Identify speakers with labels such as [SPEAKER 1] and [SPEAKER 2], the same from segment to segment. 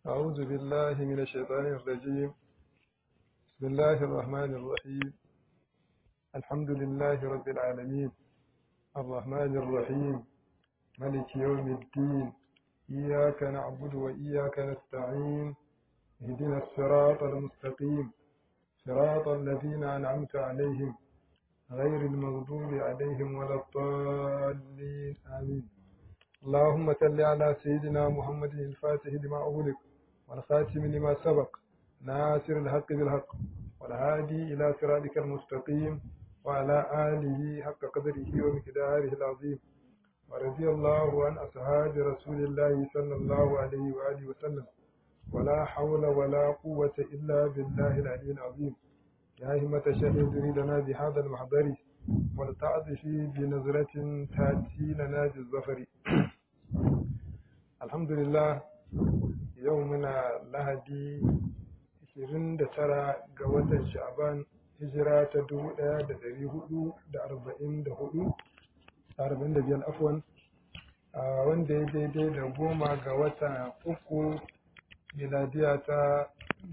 [SPEAKER 1] أعوذ بالله من الشيطان الرجيم بسم الله الرحمن الرحيم الحمد لله رب العالمين الرحمن الرحيم ملك يوم الدين إياك نعبد وإياك نستعين اهدنا الصراط المستقيم صراط الذين أنعمت عليهم غير المغضوب عليهم ولا الضالين آمين اللهم صل على سيدنا محمد الفاتح لما أغلق والخاتم لما سبق ناصر الحق بالحق والهادي إلى صراطك المستقيم وعلى آله حق قدره ومقداره العظيم ورضي الله عن أصحاب رسول الله صلى الله عليه وآله وسلم ولا حول ولا قوة إلا بالله العلي العظيم يا همة الشيخ لنا بهذا المحضر ولتعطفي بنظرة تأتي لنا بالظفر الحمد لله يومنا لهدي 29 ga watan sha'ban hijira ta 1444 45 afwan wanda ya daidai da goma ga watan uku miladiya ta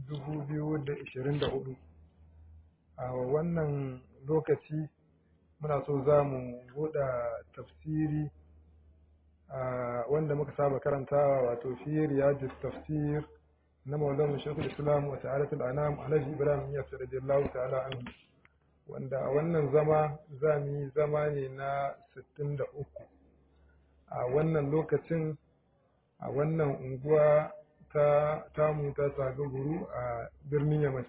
[SPEAKER 1] 2024 a wannan lokaci muna so za mu buɗe tafsiri wanda muka saba karantawa wato fi riyadus tafsir na maulan shekul islam wa ta'alatul anam alhaji ibrahim ya radiyallahu ta'ala anhu wanda a wannan zama za mu yi zama ne na 63 a wannan lokacin a wannan unguwa ta tamu ta sagaguru a birnin yamai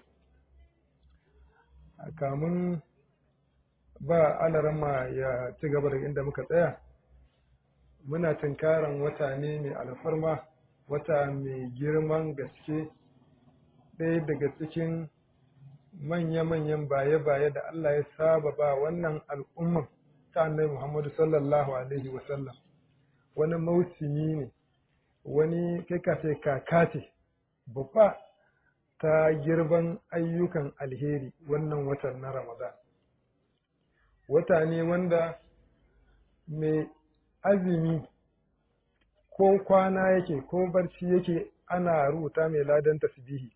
[SPEAKER 1] kamun ba alarama ya ci gaba daga inda muka tsaya muna tunkaran wata ne mai alfarma wata mai girman gaske ɗaya daga cikin manya-manyan baye-baye da Allah ya saba ba wannan al'umman ta annabi Muhammadu sallallahu Alaihi wasallam wani mausimi ne wani kai kace kaka ce babba ta girban ayyukan alheri wannan watan na Ramadan. Wata ne wanda mai azumi ko kwana yake ko barci yake ana rubuta mai ladan tasbihi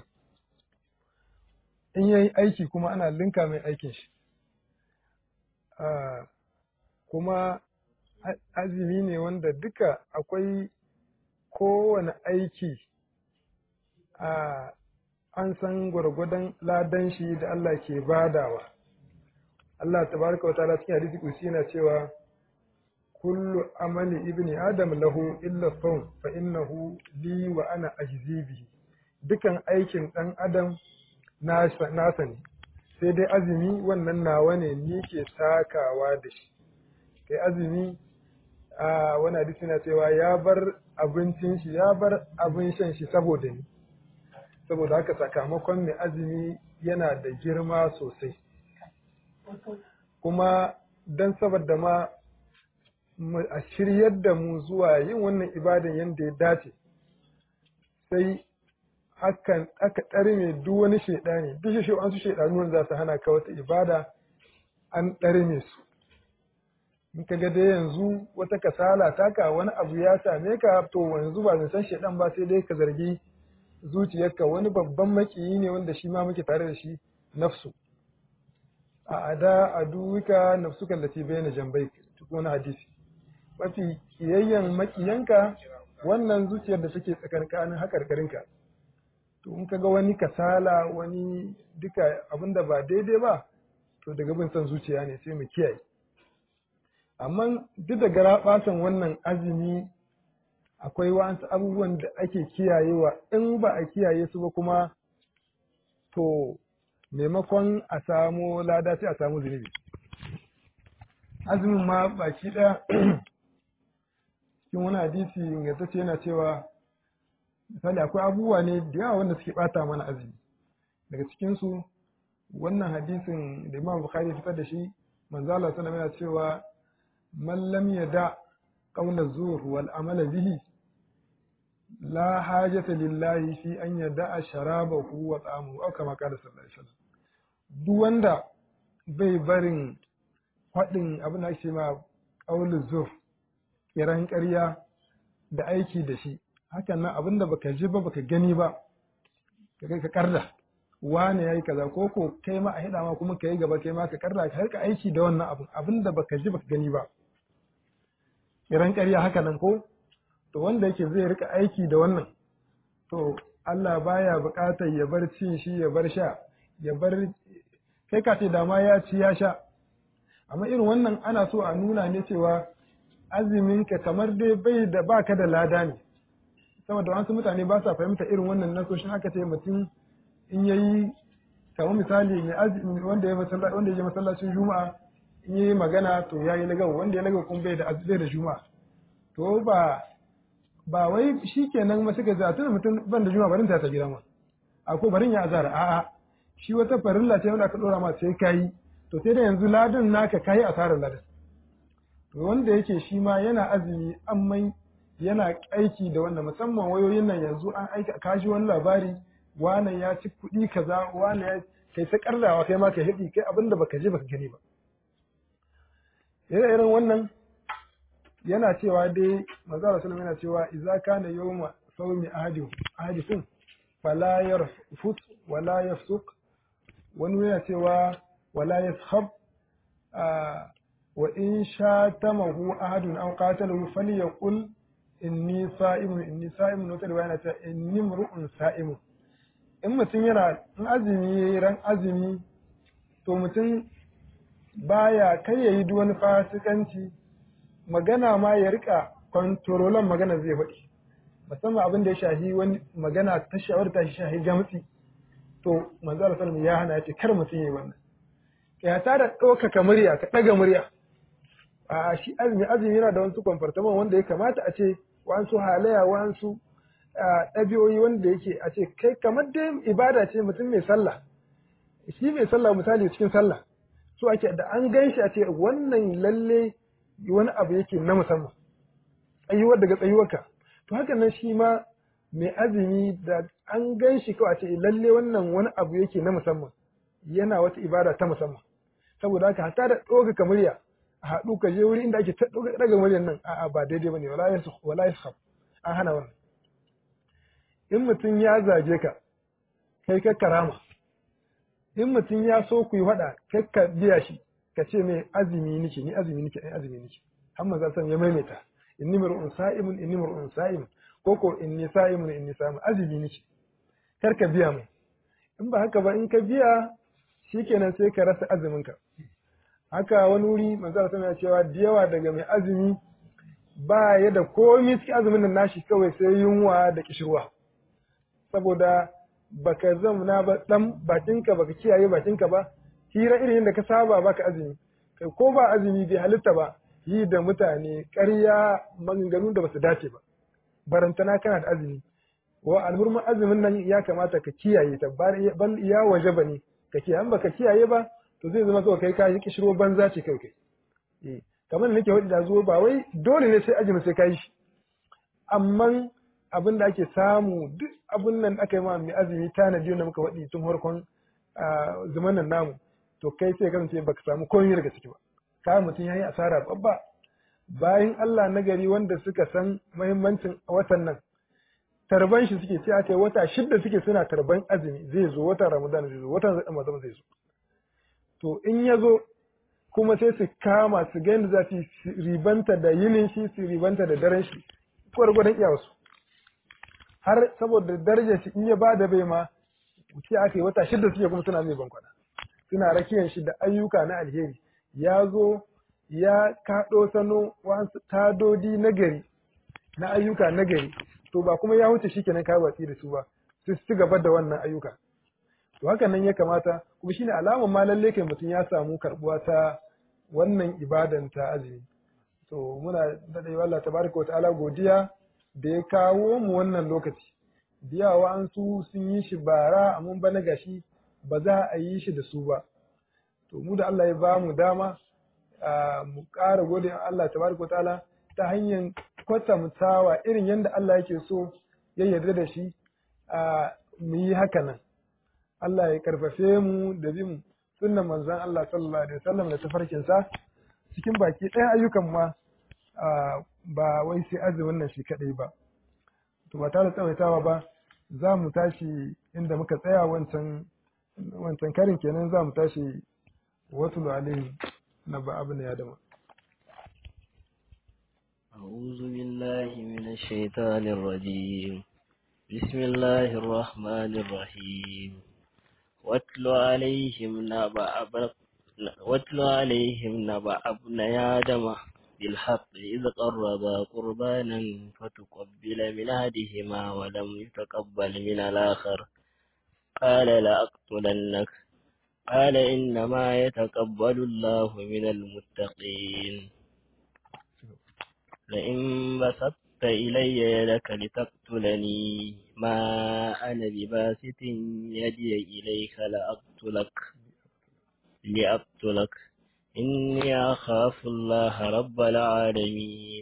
[SPEAKER 1] in yayi aiki kuma ana linka mai aikin shi kuma azumi ne wanda duka akwai kowane aiki a an san gwargwadon ladan shi da Allah ke badawa Allah tabaraka wa ta'ala cikin hadisi kusi yana cewa kullu amali ibni adam lahu illa sawm fa innahu li wa ana ajzi bihi dukan aikin dan adam nasa ne sai dai azumi wannan nawa ne ni ke sakawa da shi kai azumi a wani hadisi na cewa ya bar abincin shi ya bar abin shan shi saboda ni saboda haka sakamakon mai azumi yana da girma sosai kuma don saboda ma a shiryar da mu zuwa yin wannan ibadan yadda ya dace sai aka ɗarme duk wani shaidani duk shi an su shaidanu za su hana ka wata ibada an ɗarme su in ka ga dai yanzu wata kasala taka wani abu ya same ka to yanzu ba san shaidan ba sai dai ka zargi zuciyarka wani babban makiyi ne wanda shi ma muke tare da shi nafsu a ada aduwika nafsuka lati bayna jambai wani hadisi mafi kiyayyen makiyanka wannan zuciyar da take tsakankanin hakarkarinka to in kaga wani kasala wani duka abinda ba daidai ba to daga bin son zuciya ne sai mu kiyaye amma duk da garaɓasan wannan azumi akwai wasu abubuwan da ake kiyayewa in ba a kiyaye su ba kuma to maimakon a samu lada sai a samu zunubi azumin ma baki ɗaya cikin wani hadisi ingantacce yana cewa misali akwai abubuwa ne da yawa wanda suke bata mana azumi daga cikinsu wannan hadisin da imam bukhari fitar da shi manzo Allah sallallahu alaihi cewa man lam yada qawla zur wal amala bihi la hajata lillahi fi an yada sharabahu wa ta'amuhu aw kama qala sallallahu alaihi wasallam duk wanda bai barin faɗin abin da ake ma qawlu zur kiran ƙarya da aiki da shi hakan nan abinda baka ji ba baka gani ba ka kai ka karda wane yayi kaza ko ko kai ma a hida ma kuma kai gaba kai ma ka karda ka rika aiki da wannan abin abinda baka ji baka gani ba kiran ƙarya haka nan ko to wanda yake zai rika aiki da wannan to Allah baya buƙatar ya bar cin shi ya bar sha ya bar kai ka ce da ma ya ci ya sha amma irin wannan ana so a nuna ne cewa azumin ka kamar dai bai da baka da lada ne saboda wasu mutane ba sa fahimta irin wannan nasoshin aka ce mutum in yayi kamar misali mai azumi wanda ya masallaci wanda ya masallacin juma'a in yayi magana to yayi lagawa wanda ya lagawa kuma bai da bai da juma'a to ba ba wai shikenan ma suka zata mutum ban da juma'a barin ta ta gida ma ako barin ya azara a'a shi wata farilla ce wanda aka dora ma sai kai to sai da yanzu ladan naka kai asarar ladan to wanda yake shi ma yana azumi amma yana aiki da wannan musamman wayoyin nan yanzu an aika kashi wani labari wane ya ci kuɗi kaza wane ya kai ta kardawa kai ma ka hidi kai abinda baka je baka gani ba irin wannan yana cewa dai manzo Allah sallallahu yana cewa idza kana yawma sawmi ahadi ahadikum fala yarfut wala yafsuq wani yana cewa wala yashab wa in shatamahu ahadun aw qatalahu falyaqul inni sa'imun inni sa'imun wata riwaya ta inni mur'un sa'imun in mutum yana in azumi ran azumi to mutum baya kai yayi duk wani fasikanci magana ma ya rika kwantarolan magana zai faɗi musamman abin da ya shahi wani magana ta shawar ta shahi jamsi to manzo Allah sallallahu ya hana ya ce kar mutum yayi wannan ya ta da ɗaukaka murya ka ɗaga murya a shi azumi azumi yana da wasu kwamfartaman wanda ya kamata a ce wasu halayya wasu ɗabi'o'i wanda yake a ce kai kamar dai ibada ce mutum mai sallah shi mai sallah misali cikin sallah so ake da an gan shi a ce wannan lalle wani abu yake na musamman tsayuwar daga tsayuwarka to haka nan shi ma mai azumi da an gan shi kawai a ce lalle wannan wani abu yake na musamman yana wata ibada ta musamman saboda haka hatta da ɗaukaka murya a haɗu ka je wuri inda ake ɗaga muryar nan a'a ba daidai bane wala yasukh wala yaskhab an hana wannan in mutum ya zage ka kai ka karama in mutum ya so ku yi faɗa kai ka biya shi ka ce mai azumi nike ni azumi nike ni azumi nike har manzo san ya maimaita inni mar'un sa'imun inni mar'un sa'imun ko ko inni sa'imun inni sa'imun azumi nike kar ka biya mai in ba haka ba in ka biya shikenan sai ka rasa azumin ka haka wani wuri manzo san ya cewa da yawa daga mai azumi ba ya da komai cikin azumin nan nashi kawai sai yunwa da kishirwa saboda baka zamna ba dan bakinka baka kiyaye bakinka ba hira irin yadda ka saba baka azumi kai ko ba azumi bai halitta ba yi da mutane ƙarya maganganu da basu dace ba barantana kana da azumi wa alhurman azumin nan ya kamata ka kiyaye ta bal ya waje ba ne ka kiyaye baka kiyaye ba to zai zama kawai kai ka yi kishiro banza ce kai kai kamar nake wadi da zuwa ba wai dole ne sai azumi sai ka yi shi amma abin da ake samu duk abin nan aka yi ma mai azumi tanadi da muka waɗi tun farkon zaman nan namu to kai sai kasance baka samu komai daga ciki ba ka mutum yayi asara babba bayan Allah na gari wanda suka san muhimmancin watan nan tarban shi suke ce aka wata shidda suke suna tarban azumi zai zo watan Ramadan zai zo watan Ramadan zai zo to in ya zo kuma sai su kama su ga yadda za su ribanta da yinin shi su ribanta da daren shi gwargwadon iyawarsu har saboda darajar shi in ya ba da bai ma ce aka yi wata shida suke kuma suna mai bankwana suna rakiyar shi da ayyuka na alheri ya zo ya kaɗo sano wasu tadodi na gari na ayyuka na gari to ba kuma ya wuce shi kenan kayi watsi da su ba su ci gaba da wannan ayyuka to haka nan ya kamata kuma shine alamar ma lalle kai mutum ya samu karbuwa ta wannan ibadan ta azumi to muna daɗa Allah tabaraka wa ta'ala godiya da ya kawo mu wannan lokaci biyawa an su sun yi shi bara amma bana gashi ba za a yi shi da su ba to mu da Allah ya ba mu dama mu ƙara gode Allah tabaraka ta'ala ta hanyar kwatantawa irin yadda Allah yake so ya yarda da shi mu yi haka nan Allah ya karfafe mu da bin sunnan manzon Allah sallallahu alaihi wasallam da tafarkinsa cikin baki ɗaya ayyukan ma ba wai sai azumin nan shi kaɗai ba to ba tare da tsawaitawa ba za mu tashi inda muka tsaya wancan wancan karin kenan za mu tashi wasu alaihim na ba abu ya dama
[SPEAKER 2] أعوذ بالله من الشيطان الرجيم بسم الله الرحمن الرحيم واتل عليهم نبأ واتل عليهم نبأ ابن آدم بالحق إذ قربا قربانا فتقبل من أحدهما ولم يتقبل من الآخر قال لأقتلنك قال إنما يتقبل الله من المتقين لئن بسطت إلي يدك لتقتلني ما أنا بباسط يدي إليك لأقتلك لأقتلك إني أخاف الله رب العالمين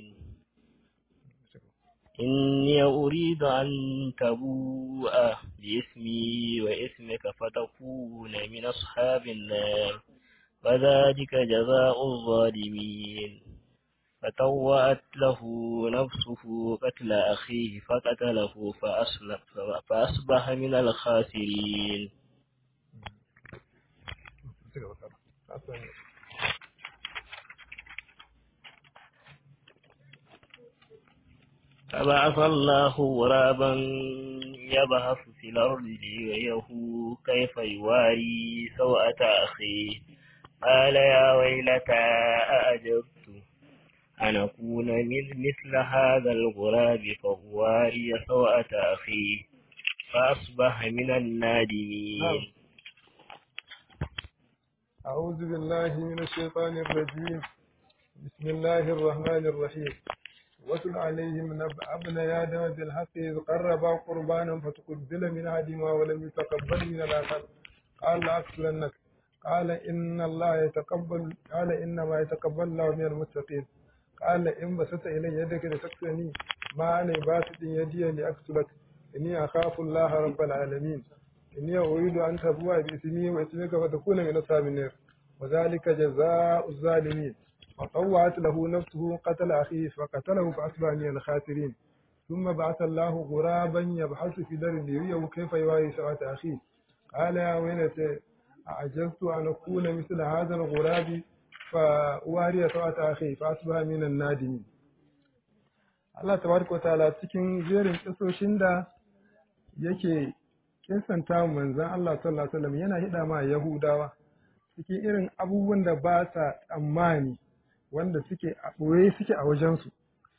[SPEAKER 2] إني أريد أن تبوء باسمي واسمك فتكون من أصحاب النار فذلك جزاء الظالمين فطوأت له نفسه قتل أخيه فقتله فأصبح من الخاسرين فبعث الله غرابا يبحث في الأرض ليريه كيف يواري سوءة أخيه قال يا ويلتى أأجبت أن أكون مثل هذا الغراب فأواري سوءة أخيه فأصبح من النادمين
[SPEAKER 1] أعوذ بالله من الشيطان الرجيم بسم الله الرحمن الرحيم واتل عليهم نبأ ابن آدم بالحق إذ قربا قربانا فتقبل من أحدهما ولم يتقبل من الآخر قال لأقتلنك قال إن الله يتقبل قال إنما يتقبل الله من المتقين قال إن بسطت إلي يدك لتقتلني ما أنا باسط يدي لأقتلك إني أخاف الله رب العالمين إني أريد أن تبوء باسمي واسمك فتكون من أصحاب النار وذلك جزاء الظالمين وطوعت له نفسه قتل أخيه فقتله فأصبح من الخاسرين ثم بعث الله غرابا يبحث في دار ليريه كيف يواري سوءة أخيه قال يا ويلتى أعجزت أن أكون مثل هذا الغراب فأواري سوءة أخي فأصبح من النادمين Allah tabaraka wa ta'ala cikin jerin kisoshin da yake kinsanta manzon Allah sallallahu alaihi wasallam yana hida ma Yahudawa cikin irin abubuwan da ba sa tsammani wanda suke a ɓoye suke a wajensu.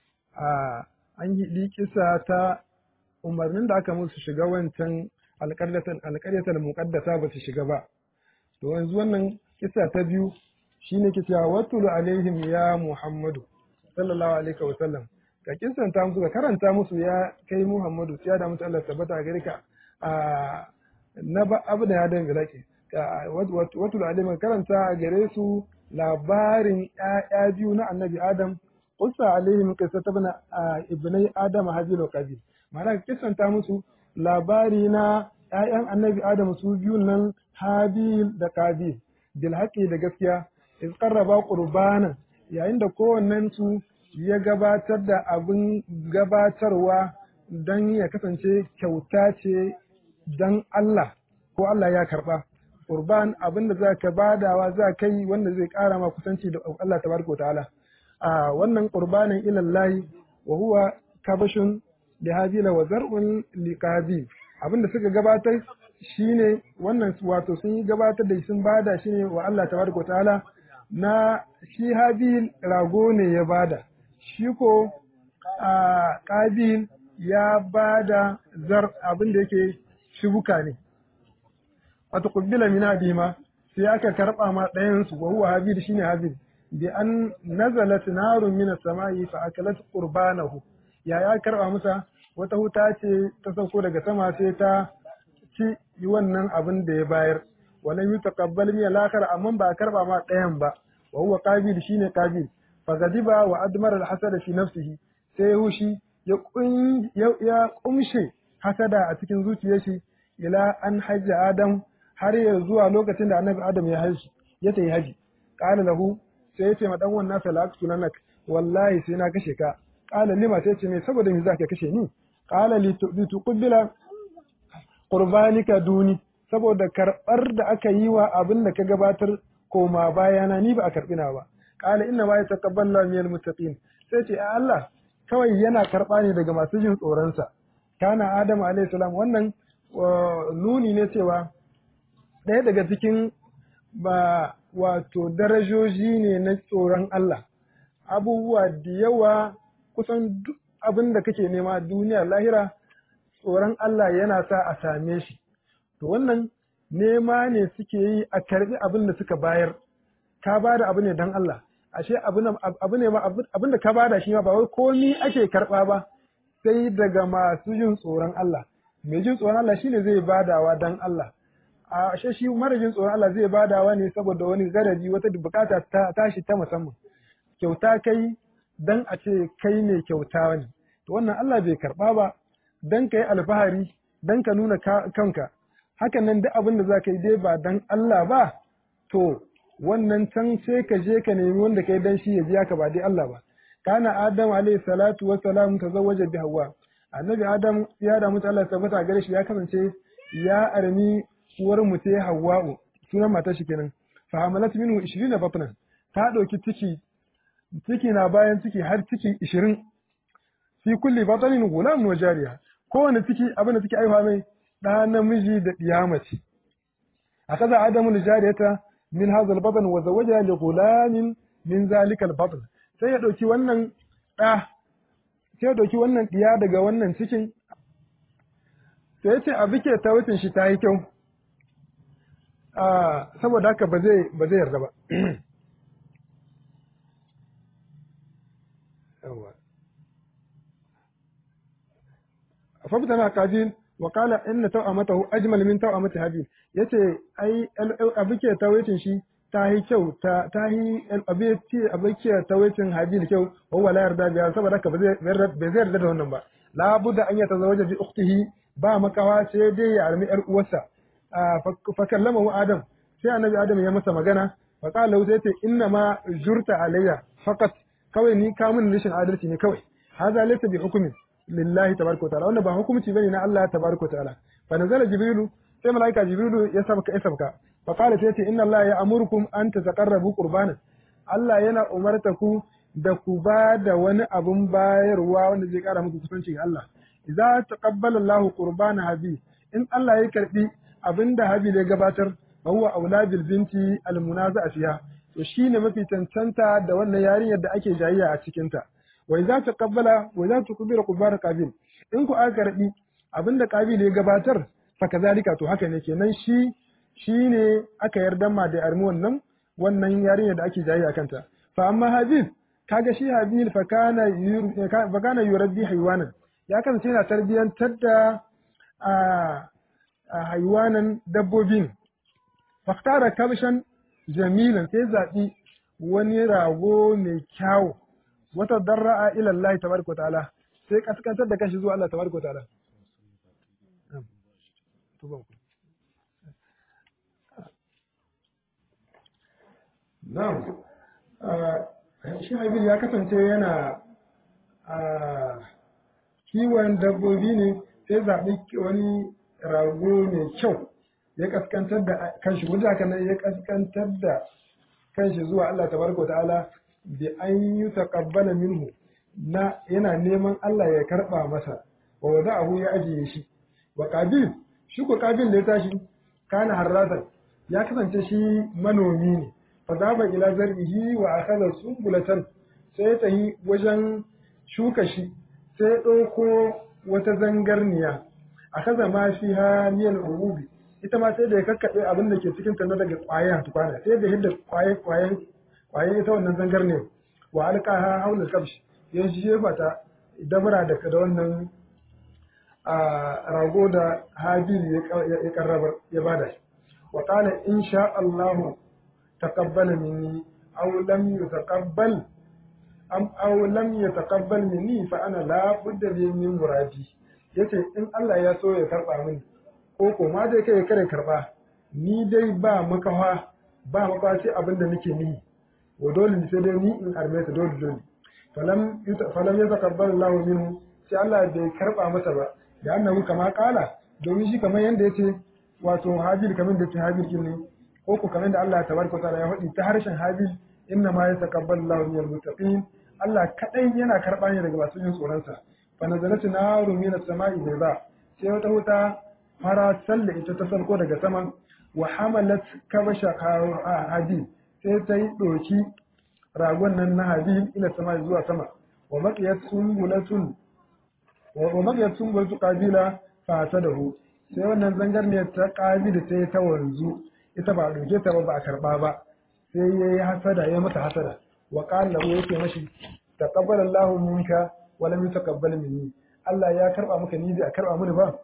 [SPEAKER 1] An yi kisa ta umarnin da aka musu shiga wancan alƙaryatar muƙaddasa ba su shiga ba. To yanzu wannan kisa ta biyu shi ne ke cewa watulu alaihim ya Muhammadu sallallahu alaihi wa sallam. Ka kisanta musu ka karanta musu ya kai Muhammadu ya da musu Allah tabbata a gare ka na ba abu da ya dan bilaki. Watulu alaihim karanta a gare su labarin ‘ya'ya biyu na annabi Adam, Usa alaihim kisa ta bana ibnai Adam Habil wa Qabil. Ma'ana kisanta musu labari na ‘ya'yan annabi Adam su biyu nan Habil da Qabil, bil haƙi da gaskiya, iz qarraba qurbanan yayin da kowannen su ya gabatar da abin gabatarwa don ya kasance kyauta ce don Allah ko Allah ya karɓa. qurban abin da za ka badawa za ka yi wanda zai ƙara ma kusanci da Allah tabaraka ta'ala a wannan qurbanin ilallahi wa huwa kabashun li habila wa zar'un li qabil abin da suka gabatar shine wannan wato sun yi gabatar da sun bada shine wa Allah tabaraka ta'ala na shi habil rago ne ya bada shi ko a qabil ya bada zar abin da yake shubuka ne wata kubbila min abima sai aka karba ma ɗayan su wa huwa habil shine habil bi an nazalat narun min as-sama'i fa akalat qurbanahu ya ya karba musa wata huta ce ta sauko daga sama sai ta ci wannan abin da ya bayar walam yutaqabbal min al-akhar amma ba karba ma ɗayan ba wa huwa qabil shine qabil fa gadiba wa admara al-hasad fi nafsihi sai hushi ya ya kumshe hasada a cikin zuciyar shi ila an hajja adam har ya zuwa lokacin da annabi adam ya haji ya tayi haji qala lahu sai ya ce ma dan wannan sa laqtu lanak wallahi sai na kashe ka qala lima sai ce me saboda me zaka kashe ni qala lituqbila qurbanika duni saboda karbar da aka yi wa abin da ka gabatar koma bayana ni ba a karbi na ba qala inna ma yataqabbalu minal muttaqin sai ce Allah kawai yana karba ne daga masu jin tsoron sa kana adamu alayhi salam wannan nuni ne cewa ɗaya daga cikin ba wato darajoji ne na tsoron Allah abubuwa da yawa kusan duk abin da kake nema duniya lahira tsoron Allah yana sa a same shi to wannan nema ne suke yi a karbi abin da suka bayar ka bada abu ne dan Allah ashe abu ne ma abin da ka bada shi ma ba wai komi ake karba ba sai daga masu jin tsoron Allah mai jin tsoron Allah shine zai badawa dan Allah a ashe shi mara jin tsoron Allah zai badawa ne saboda wani garaji wata bukata ta tashi ta musamman kyauta kai dan a ce kai ne kyauta ne to wannan Allah bai karba ba dan kai alfahari dan ka nuna kanka hakan nan duk abin da za ka yi dai ba dan Allah ba to wannan can sai ka je ka nemi wanda kai dan shi ya biya ka ba dai Allah ba kana adam alayhi salatu wa salam tazawwaja bi hawa annabi adam ya da mutu Allah tabbata gare shi ya kasance ya armi uwar mu ta hawa'u sunan matar shi kenan fa hamalat minhu 20 batnan ta dauki ciki ciki na bayan ciki har ciki 20 fi kulli batanin gulam wa jariya kowane ciki abin da ciki aiwa mai da namiji da diyamaci akaza adamu jariyata min hadha al-batn wa zawaja li gulamin min zalika al-batn sai ya dauki wannan da sai ya dauki wannan diya daga wannan cikin sai ya ce a bike ta wucin shi ta yi kyau saboda haka ba zai ba zai yarda ba fabtana kabil wa qala inna tawamatahu ajmal min tawamati habil yace ai abike tawaitin shi ta yi kyau ta ta yi abike abike tawaitin habil kyau wa wala yarda biya saboda haka ba zai yarda da wannan ba la budda an yatazawaja bi ukhtihi ba makawa sai dai ya armi yar uwarsa fa kallama adam sai annabi adam ya masa magana fa qala lahu sai ce inna ma jurta alayya faqat kawai ni kamun rashin adalci ne kawai hadha laysa bi hukmin lillahi tabaraka wa ta'ala wannan ba hukunci bane na Allah tabaraka wa ta'ala fa nazala jibrilu sai malaika jibrilu ya sabka ya sabka fa qala sai ce inna Allah ya amurukum an tataqarrabu qurbanan Allah yana umarta ku da ku ba da wani abun bayarwa wanda zai kara muku kusanci ga Allah idza taqabbala Allah qurbana habi in Allah ya karbi abinda habi ya gabatar fa huwa aula bil binti al munaza'a fiha to shine mafi tantanta da wannan yarinyar da ake jayayya a cikin ta wai za ta kabbala wai za ta kubira kubar kabil in ku aka karbi abinda kabil ya gabatar fa kazalika to haka ne kenan shi shine aka yarda ma da armi wannan wannan yarinya da ake jayi kanta fa amma habil kaga shi habil fa kana fa kana yurabbi haywanan ya kasance yana tarbiyantar da a haywanan dabbobin faktara kabshan jamilan sai zaɓi wani rago mai kyawu wata darra'a ila Allah tabaraka ta'ala sai kaskantar da kashi zuwa Allah tabaraka ta'ala Na'am shi Habil ya kasance yana kiwon dabbobi ne sai zaɓi wani rago mai kyau ya kaskantar da kanshi wajen haka nan ya kaskantar da kanshi zuwa Allah tabaraka ta'ala bi an yi taqabbala minhu na yana neman Allah ya karba masa wa wada'ahu ya ajiye shi wa qabil shi ko qabil da ya tashi kana harratan ya kasance shi manomi ne fa zaba ila zarbihi wa akhadha sumbulatan sai ta yi wajen shuka shi sai ɗauko wata zangarniya akhadha ma fiha min al-urubi ita ma sai da ya kakkaɓe abin da ke cikin ta na daga ƙwayan tukwana sai da hidda ƙwaye ƙwayen ƙwaye ita wannan zangar ne wa alƙaha haula kabshi ya jefa ta dabara da da wannan rago da habil ya karrabar ya bada shi wa qala in sha Allah taqabbala minni aw lam yutaqabbal am aw lam yataqabbal minni fa ana la budda min muradi yace in Allah ya so ya karba mini ko ko ma dai kai kare karba ni dai ba makawa ba makawa sai abin da nake ni wa dole sai dai ni in arme ta dole dole falam falam yataqabbal Allah minhu sai Allah bai karba masa ba da annahu kama kala domin shi kamar yanda yace wato habil kamar da ce habil kin ne ko ku kamar da Allah tabaraka wa ta'ala ya faɗi ta harshen habil inna ma yataqabbalu Allahu minal muttaqin Allah kadai yana karba ne daga masu yin tsoron sa fa nazalat naru min as-sama'i bayda sai wata wuta fara salla ita ta sarko daga sama wa hamalat kabasha habil sai ta yi doki ragon nan na habil ila sama zuwa sama wa baqiyat sunbulatun wa baqiyat sunbulatu qabila fa tadahu sai wannan zangarniyar ta qabila ta yi ta wanzu ita ba doke ta ba ba a karba ba sai yayi hasada ya mata hasada wa qala lahu yake mashi taqabbala Allahu minka wa lam yataqabbal minni Allah ya karba maka ni bai karba mini ba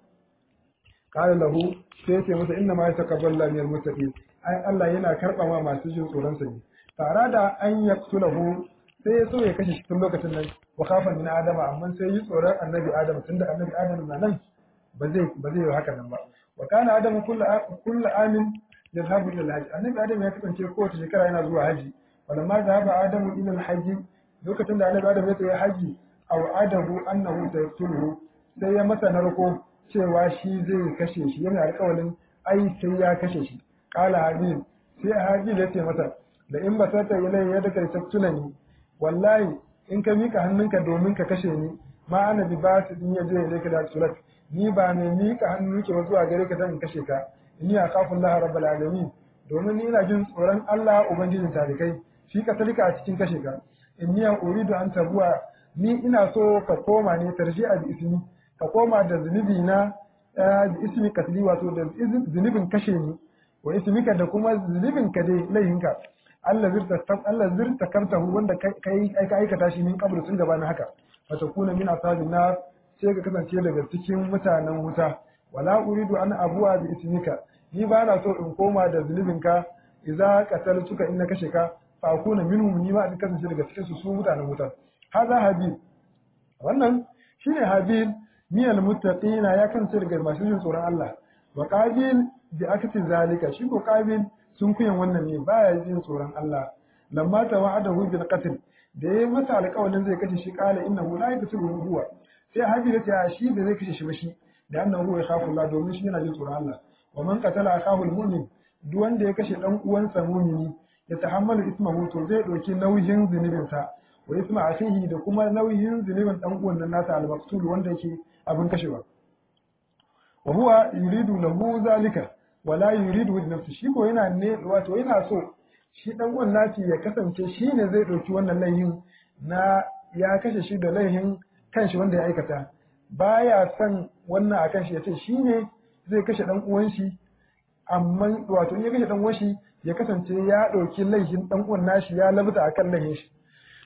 [SPEAKER 1] qala lahu sai yake masa inna ma yataqabbalu Allahu minal muttaqin ai Allah yana karba ma masu jin tsoron sa ne tare da an yaqtulahu sai ya so ya kashe shi tun lokacin nan wa khafa min adama amma sai yi tsoron annabi adam tunda annabi adam na nan ba zai ba zai yi haka nan ba wa kana adamu kullu kullu amin yadhhabu ila al-hajj annabi adam ya kasance kowace shekara yana zuwa haji walamma dhahaba adamu ila al-hajj lokacin da annabi adam ya tafi haji aw adahu annahu sayaqtuluhu sai ya masa narko cewa shi zai kashe shi yana alƙawalin ai sai ya kashe shi qala habil sai habil ya ce masa da in ba sata ilai ya daga tattulani wallahi in ka mika hannunka domin ka kashe ni ma ana bi ba su din ya je ilai ka da sulat ni ba mai mika hannu ke zuwa gare ka dan kashe ka ni a kafin Allah rabbul alamin domin ni ina jin tsoron Allah ubangijin talikai shi ka talika a cikin kashe ka inni uridu an tabuwa ni ina so ka koma ne tarji'a bi ismi ka koma da zunubi na bi ismi katli wato da zunubin kashe ni wa ismika da kuma zunubin ka dai laihinka Allah zirta Allah zirta kartahu wanda kai ka aikata shi min kabru sun gaba na haka fa takuna min ashabin nar sai ka kasance daga cikin mutanen wuta wala uridu an abuwa bi ismika ni ba na so in koma da zunubinka idza qataltuka in na kashe ka fa akuna minhum ni ma in kasance daga cikin su su mutanen wuta haza habil wannan shine habil miyal muttaqina ya kasance daga masu jin tsoron Allah wa qabil bi akati zalika shi ko qabil sun kuyan wannan ne baya jin tsoron Allah lamma tawa'adahu bil qatl da yayi masa alƙawarin zai kashe shi qala innahu la yaqtulu huwa sai habil ya ce shi da zai kashe shi ba shi da annahu ya khafu Allah domin shi yana jin tsoron Allah wa man qatala akahu al-mu'min duk wanda ya kashe dan uwansa mu'mini ya tahammalu ismahu to zai dauki nauyin zunubin sa wa isma akhihi da kuma nauyin zunubin dan uwan nan nasa al-maqtul wanda yake abin kashewa wa huwa yuridu lahu zalika wa la yuridu li nafsi shi ko yana ne wato yana so shi dan uwan naci ya kasance shi ne zai dauki wannan laihin na ya kashe shi da laihin kanshi wanda ya aikata baya son wannan a kanshi ya ce shi ne zai kashe dan uwan shi amma wato in ya kashe dan uwan shi ya kasance ya ɗauki laifin dan uwan nashi ya labta akan laifin shi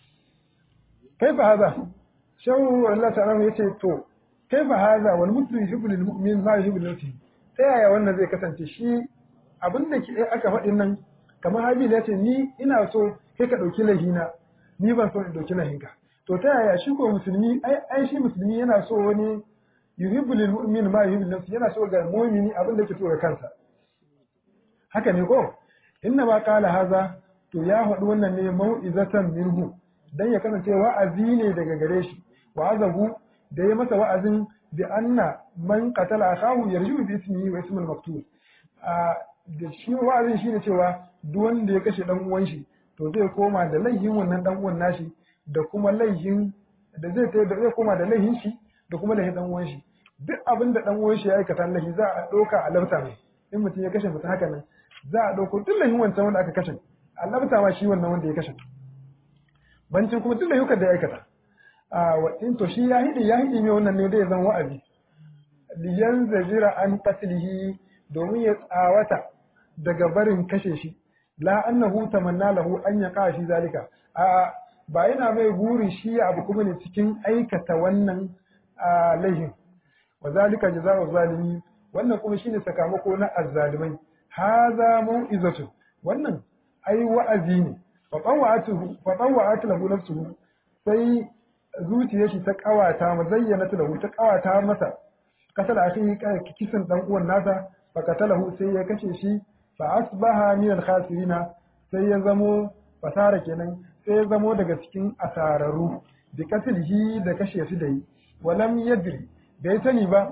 [SPEAKER 1] kai fa haza shawu Allah ta'ala ya ce to kai fa haza wal muslim yuhibbu lil mu'min ma yuhibbu lil nafsihi ta yaya wannan zai kasance shi abin da ke aka faɗin nan kamar Habil ya ce ni ina so kai ka ɗauki laifina ni ban so in ɗauki laifinka to ta yaya shi ko musulmi ai ai shi musulmi yana so wani yuhibbu lil mu'min ma yuhibbu nafsi yana so ga mu'mini abin da yake so ga kansa haka ne ko inna ma qala haza to ya faɗi wannan ne mau'izatan minhu dan ya kasance wa'azi ne daga gare shi wa'azahu da ya masa wa'azin bi anna man qatala akahu yarju bi ismihi wa ismil maktub a da shi wa'azin shine cewa duk wanda ya kashe dan uwan shi to zai koma da laihin wannan dan uwan nashi da kuma laihin da zai da zai koma da laihin shi da kuma laihin dan uwan shi duk abin da dan uwan shi ya aikata laihi za a ɗauka a labta mai in mutum ya kashe mutum haka nan za a ɗauko duk laihin wancan wanda aka kashe a labta ma shi wannan wanda ya kashe bancin kuma duk laihukan da ya aikata a wa in to shi ya hidi ya hidi mai wannan ne da ya zan wa'azi liyan zajira an qatlihi domin ya tsawata daga barin kashe shi la annahu tamanna lahu an yaqa shi zalika a ba yana mai burin shi abu kuma ne cikin aikata wannan laihin wa zalika jazaa'u zalimi wannan kuma shine sakamako na azzalimai haza mau'izatu wannan ai wa'azi ne fa tawwa'atu fa tawwa'atu lahu nafsuhu sai zuciyar shi ta kawata ma zayyana lahu ta kawata masa kasal akhi kisan dan uwan nasa fa katalahu sai ya kashe shi fa asbaha min al-khasirina sai ya zamo fasara kenan sai ya zamo daga cikin asararu bi katlihi da kashe shi da yi walam yadri bai sani ba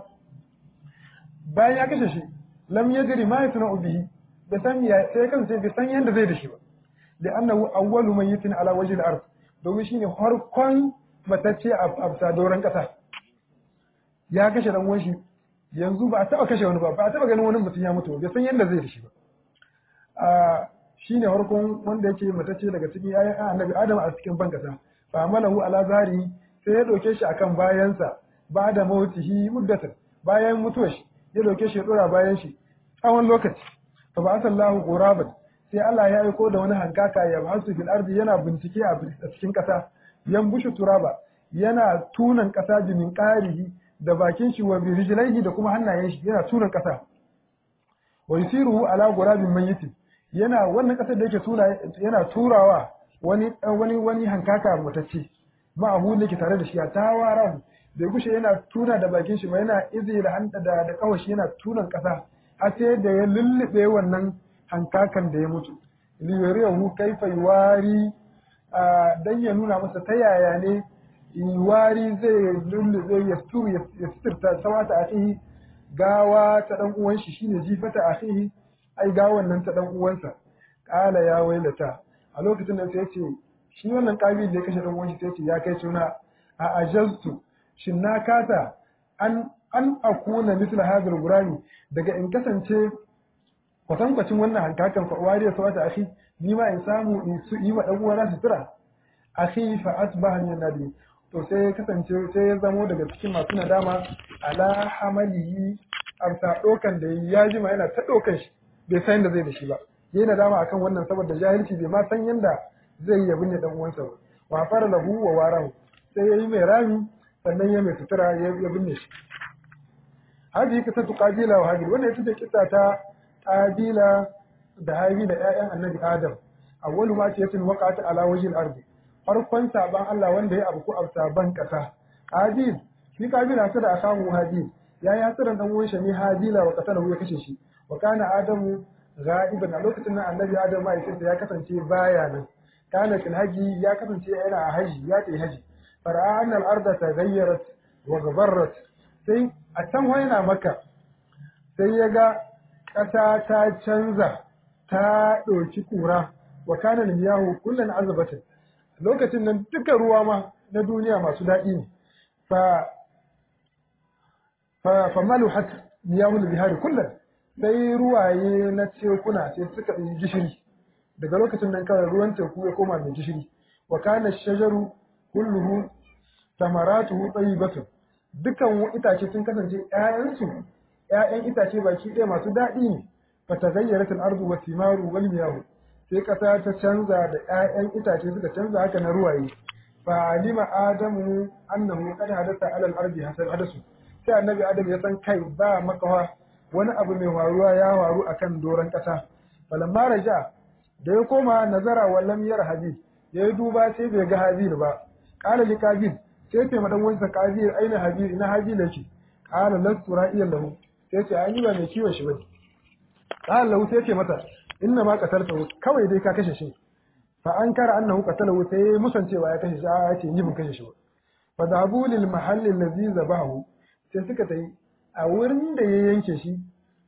[SPEAKER 1] bayan ya kashe shi lam yadri ma yasna bihi bai san ya sai kan sai bai san yanda zai da shi ba da annahu awwalu mayyitin ala wajhi al-ard domin shine farkon matacce a absa doron kasa ya kashe dan uwan shi yanzu ba a taba kashe wani ba ba a taba ganin wani mutum ya mutu bai san yanda zai da shi ba a shine farkon wanda yake matacce daga cikin ayan annabi adam a cikin ban kasa fa amalahu ala zari sai ya dauke shi akan bayansa ba da mautihi muddatan bayan mutuwar shi ya dauke shi ya dora bayan shi tsawon lokaci fa ba asallahu quraban sai Allah ya aiko da wani hankaka ya basu fil ardi yana bincike a cikin kasa yan bushu turaba yana tunan kasa jimin qarihi da bakin shi wa rijlaihi da kuma hannayen shi yana tunan kasa wa yusiruhu ala gurabin mayyitin yana wannan kasar da yake tura yana turawa wani wani wani hankaka mutacce ma'ahu da ke tare da shi a tawara bai gushe yana tuna da bakin shi ba yana izi da hanta da da kawashi yana tunan kasa har sai da ya lullube wannan hankakan da ya mutu liyariyahu kaifa yuwari dan ya nuna masa ta yaya ne yuwari zai lullube ya sturu ya sitirta sawata akhihi gawa ta dan uwan shi shine jifata akhihi ai gawan nan ta dan uwansa kala ya wailata a lokacin da sai ya ce shi wannan kabil da ya kashe dan uwan shi sai ce ya kai suna a ajaltu shin na kasa an an akuna misla hadal gurami daga in kasance kwatankwacin wannan hankakan fa wariya sawata akhi ni ma in samu in su yi wa dan uwana sutura akhi fa asbaha min nadi to sai ya kasance sai ya zamo daga cikin masu nadama ala hamalihi amsa dokan da ya jima yana ta dokan shi bai san da zai da shi ba yayi nadama akan wannan saboda jahilci bai ma san yanda zai yi binne dan uwansa ba wa fara lahu wa warahu sai yayi mai rami sannan ya mai sutura ya binne shi hadi kisa tu qabila wa habil wannan ita ce kisa ta qabila da habi da ƴaƴan annabi adam awwalu ma ce yatin waqa'at ala wajhil ardi farkon saban Allah wanda ya abu ko saban kasa habil shi qabila ta da akamu habil ya yi hasiran dan uwan shi ne habila wa qatalahu ya kashe shi wa kana adamu ghaiban a lokacin nan annabi adam ma ya kasance baya nan kana fil haji ya kasance yana a haji ya tafi haji fara'a annal arda taghayyarat wa ghabarrat sai a can yana maka sai ya ga ƙasa ta canza ta ɗauki ƙura wa kana miyahu kullun azabatin lokacin nan duka ruwa ma na duniya masu daɗi ne fa fa fa maluhat miyahu bihari kullun sai ruwaye na tekuna sai suka yi gishiri daga lokacin nan kawai ruwan teku ya koma mai gishiri wa kana shajaru kulluhu samaratuhu tayyibatun dukan itace sun kasance ƴaƴansu ƴaƴan itace baki ɗaya masu daɗi ne fa taghayyarat al-ardu wa thimaru wal miyahu sai ƙasa ta canza da ƴaƴan itace suka canza haka na ruwaye fa alima adamu annahu qad hadatha ala al-ardi hasan hadasu sai annabi adam ya san kai ba makawa wani abu mai faruwa ya faru akan doron ƙasa falamma raja da ya koma nazara wallam yar habil ya yi duba sai bai ga habil ba qala li qabil sai ce madan wansa qabil aina habil ina habil yake qala lastu ra'iyan lahu sai ce ai ba mai kiwon shi bane qala lahu sai ce mata inna ma qataltahu kawai dai ka kashe shi fa an kara annahu qatalahu sai musancewa ya kashe shi a yace ni ban kashe shi ba fa dhahabu lil mahalli allazi zabahu sai suka tayi a wurin da ya yanke shi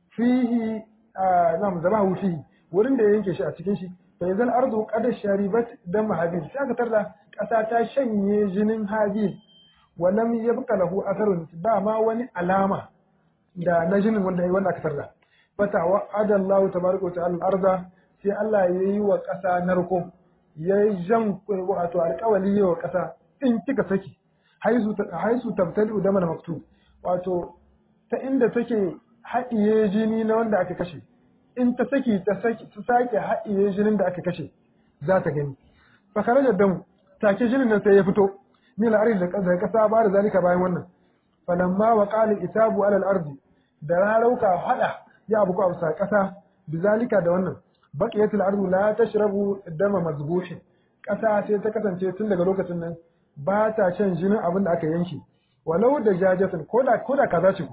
[SPEAKER 1] fihi nam zabahu fihi wurin da ya yanke shi a cikin shi fa yanzal ardu qad sharibat dam habil sai aka tarda kasa ta shanye jinin habil wa lam yabqa lahu atharun ba ma wani alama da na jinin wanda wanda aka tarda fata wa adallahu tabaraka wa ta'ala arda sai Allah ya yi wa kasa narko ya yi jan wato alƙawali yi wa kasa in kika saki haisu haisu tabtali da mana maktub wato ta inda take haɗiye jini na wanda aka kashe in ta saki ta saki ta sake haɗiye jinin da aka kashe za ta gani fa kharaja dam take jinin nan sai ya fito min al-ardi da kasa ba da zalika bayan wannan falamma wa qala itabu ala al-ardi da rarauka hada ya abu ko a kasa bizalika da wannan baqiyat al-ardu la tashrabu dama mazbuhin kasa sai ta kasance tun daga lokacin nan ba ta shan jinin abin da aka yanke walau da jajatin koda koda kaza ce ku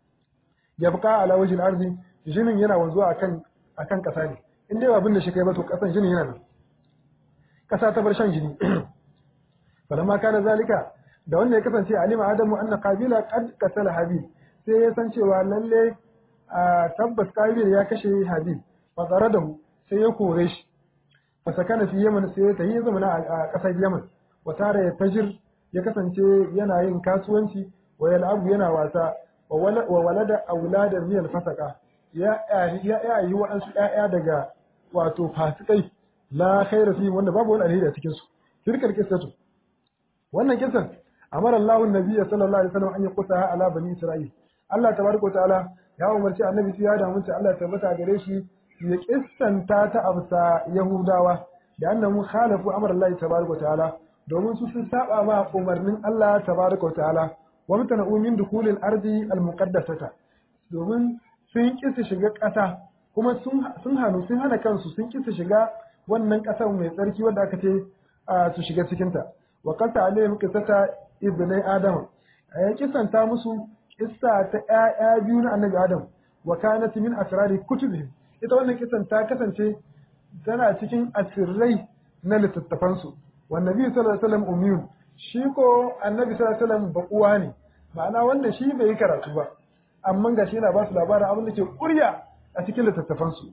[SPEAKER 1] yabqa ala wajhi al-ardi jinin yana wanzuwa akan akan kasa ne in dai abin da shi kai ba to kasan jinin yana nan kasa ta bar shan jini falamma kana zalika da wanda ya kasance alima adamu anna qabila qad qatala habil sai ya san cewa lalle a tabbas qabil ya kashe habil fa zaradahu sai ya kore shi fa sakana fi yaman sai ya tayi zamana a kasar yaman wa tare ya tajir ya kasance yana yin kasuwanci wa yal'abu yana wasa wa walada auladan min al-fasaka ya ya yi waɗansu ƴaƴa daga wato fasikai la khaira fi wanda babu wani alheri a cikin su tilkal qissatu wannan kisan amara Allahu nabiyya sallallahu alaihi wasallam an yaqusa ala bani isra'il Allah tabaraka ta'ala ya umarci annabi sai ya da mun Allah ya tabbata gare shi ya kissanta ta absa yahudawa da annahu khalafu amara Allah tabaraka ta'ala domin su sun saba ma umarnin Allah tabaraka ta'ala wa mutana'u min dukulil ardi al-muqaddasata domin sun kisa shiga ƙasa kuma sun hannu sun hana kansu sun kisa shiga wannan ƙasar mai tsarki wanda aka ce su shiga cikinta wa kasa alayhim qissata ibnai adam ya kisanta musu kissa ta ƴaƴa biyu na annabi adam wa kanat min asrari kutubihim ita wannan kissan ta kasance tana cikin asirrai na littattafan su wa nabi sallallahu alaihi wasallam ummiyun shi ko annabi sallallahu alaihi wasallam baƙuwa ne ma'ana wanda shi bai yi karatu ba amma ga shi yana ba su labarin abin da ke kurya a cikin littattafansu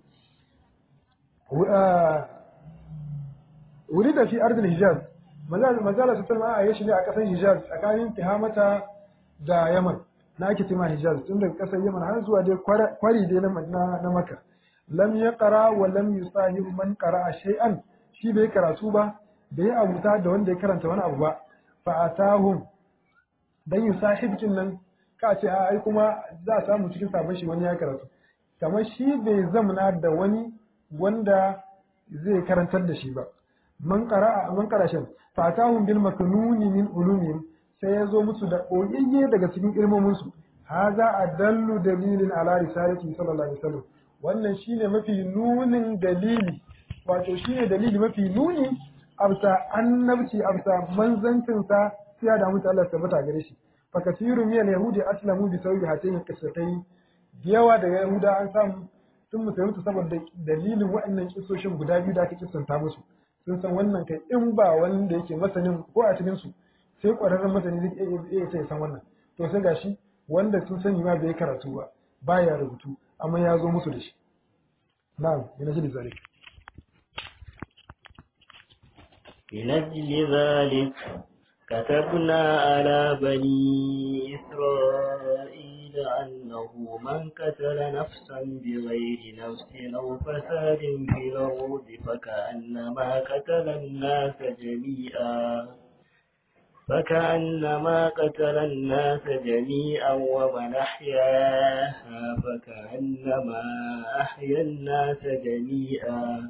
[SPEAKER 1] wuri da fi ardin hijaz mazala su talma a yashi ne a ƙasar hijaz tsakanin tihamata da yaman na ake tima hijaz tun daga ƙasar yaman har zuwa dai kwari dai na maka lam ya ƙara wa lam yusahibu man ƙara a shay'an shi bai karatu ba bai abuta da wanda ya karanta wani abu ba fa atahum dan yusahibkin nan ka ce a ai kuma za a samu cikin sabon shi wani ya karatu kamar shi bai zamana da wani wanda zai karantar da shi ba man qara'a man qarashin fatahum bil maknuni min ulumihim sai ya zo musu da koyayye daga cikin ilmomin su haza adallu dalilin ala risalati sallallahu alaihi wasallam wannan shine mafi nunin dalili wato shine dalili mafi nuni absa annabci absa manzancin sa sai da mutu Allah tabbata gare shi fa kasiru min yahudi aslamu bi sababi hatayn qissatayn yawa daga yahuda an samu sun musulunta saboda dalilin waɗannan kisoshin guda biyu da aka kissanta musu sun san wannan kai in ba wanda yake masanin ko a cikin su sai ƙwararren masani zai iya iya san wannan to sai gashi wanda sun sani ma bai karatu ba baya rubutu amma ya zo musu da shi na'am ina ji zalik
[SPEAKER 2] لنجل ذلك كتبنا على بني إسرائيل أنه من قتل نفسا بغير نفس أو فساد في الأرض فكأنما قتل الناس جميعا فكأنما قتل الناس جميعا ومن أحياها فكأنما أحيا الناس جميعا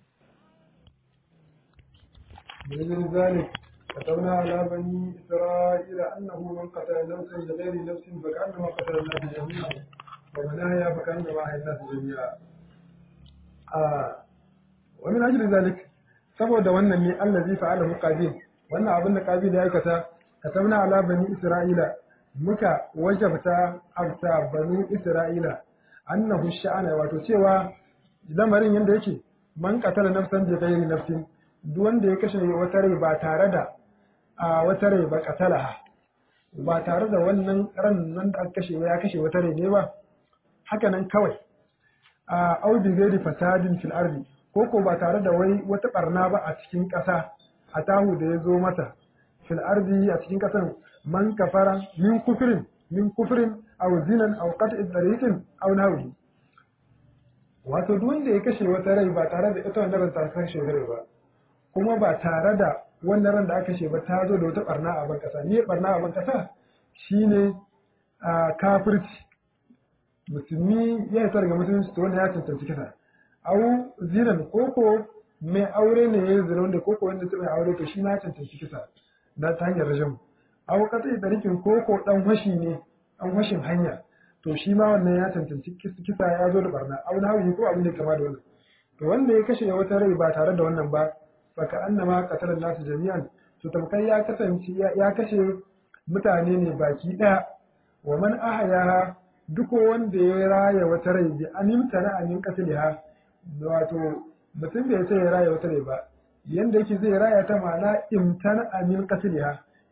[SPEAKER 1] من ذلك كتبنا على بني إسرائيل أنه من قتل نفسا بغير نفس فكأنما قتل الناس جميعا ومن أحيا فكأنما أحيا الناس جميعا آه ومن أجل ذلك saboda wannan ne allazi fa'alahu qabil wannan abin da qabil ya aikata katabna ala bani isra'ila muka wajabta abta bani isra'ila annahu sha'ana wato cewa lamarin yanda yake man qatala nafsan bi ghairi nafsin duk wanda ya kashe wata rai ba tare da a wata rai ba katalaha ba tare da wannan ran nan da aka kashe ya kashe wata rai ne ba haka nan kawai a audi gairi fasadin fil ardi ko ko ba tare da wai wata barna ba a cikin ƙasa a tahu da ya zo mata fil ardi a cikin ƙasan man kafara min kufrin min kufrin aw zinan aw qat'i tariqin aw nahwi wato duk wanda ya kashe wata rai ba tare da ita wannan ran ta kashe rai ba kuma ba tare da wannan ran da aka kashe ba ta zo da wata barna a ban kasa ne barna a ban kasa shine a kafirci musulmi ya yi daga musulunci to wanda ya cancanci kisa au zinan koko mai aure ne ya yi zina wanda koko wanda ta mai aure to shi na cancanci kisa na ta hanyar rajin au kasa da rikin koko dan washi ne dan washin hanya to shi ma wannan ya cancanci kisa ya zo da barna au na hawi ko abin da kama da wannan to wanda ya kashe wata rai ba tare da wannan ba faka annama qatala nasu jami'an to tamkai ya kasance ya kashe mutane ne baki daya wa man ahyaha duk wanda ya raya wata rai bi animta na amin qatliha wato mutum bai sai ya raya wata rai ba yanda yake zai raya ta ma'ana imtana amin qatliha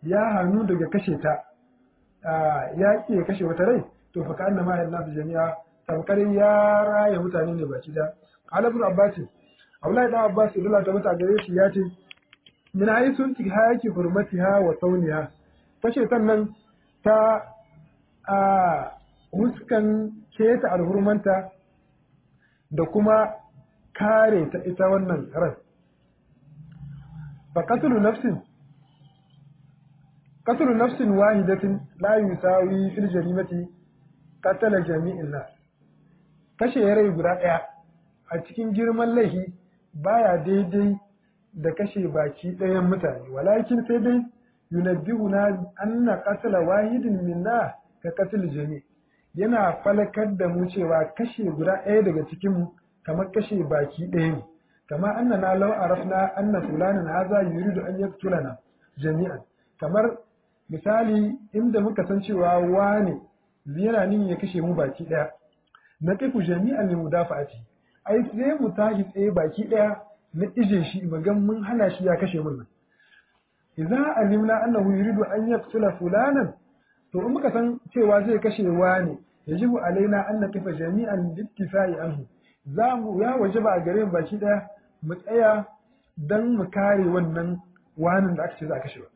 [SPEAKER 1] ya hannu daga kashe ta ya ƙi ya kashe wata rai to fa ka annama ya nasu jami'a tamkar ya raya mutane ne baki da qala ibn abbas Abdullahi da Abbas dole ta mata gare shi ya ce min aisun tihaki hurmatiha wa sauniha kashe sannan ta a huskan keta alhurmanta da kuma kare ta ita wannan ran fa qatlu nafsin qatlu nafsin wahidatin la yusawi fil jarimati qatala jami'in nas kashe rai guda daya a cikin girman laifi baya daidai da kashe baki ɗayan mutane walakin sai dai yunabbihuna anna qatla wahidin minna ka qatl jami yana falakar da mu cewa kashe guda ɗaya daga cikin mu kamar kashe baki ɗaya ne kama annana law arafna anna fulanan hadha yuridu an yaqtulana jami'an kamar misali inda muka san cewa wane yana nin ya kashe mu baki ɗaya na kai ku jami'an li mudafa'ati ai sai mu tashi tsaye baki ɗaya na ije shi magan mun hana shi ya kashe mun nan idza alimna annahu yuridu an yaqtula fulanan to in muka san cewa zai kashe wani yajibu alaina an naqifa jami'an bittifai anhu za mu ya wajaba a gare mu baki daya mu tsaya dan mu kare wannan wanin da aka ce za a kashe ba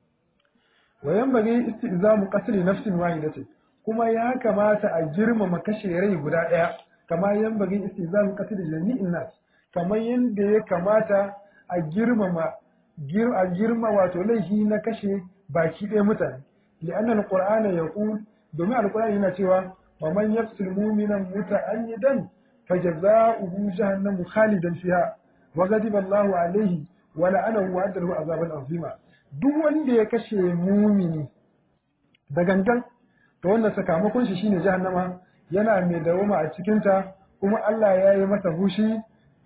[SPEAKER 1] wa yanbaghi istizamu qatl nafsin wahidatin kuma ya kamata a girmama kashe rai guda daya kama yanbaghi istizamu qatl jami'in nas kamar yadda ya kamata a girmama a girma wato laifi na kashe baki ɗaya mutane li'anna alqur'ana yaqul domin alqur'ani yana cewa wa man yaqtul mu'mina muta'ammidan fajaza'uhu jahannamu khalidan fiha wa ghadiba Allahu alayhi wa la'anahu wa addahu azaban azima duk wanda ya kashe mumini da gangan to wannan sakamakon shi shine jahannama yana mai dawoma a cikinta kuma Allah ya yi masa hushi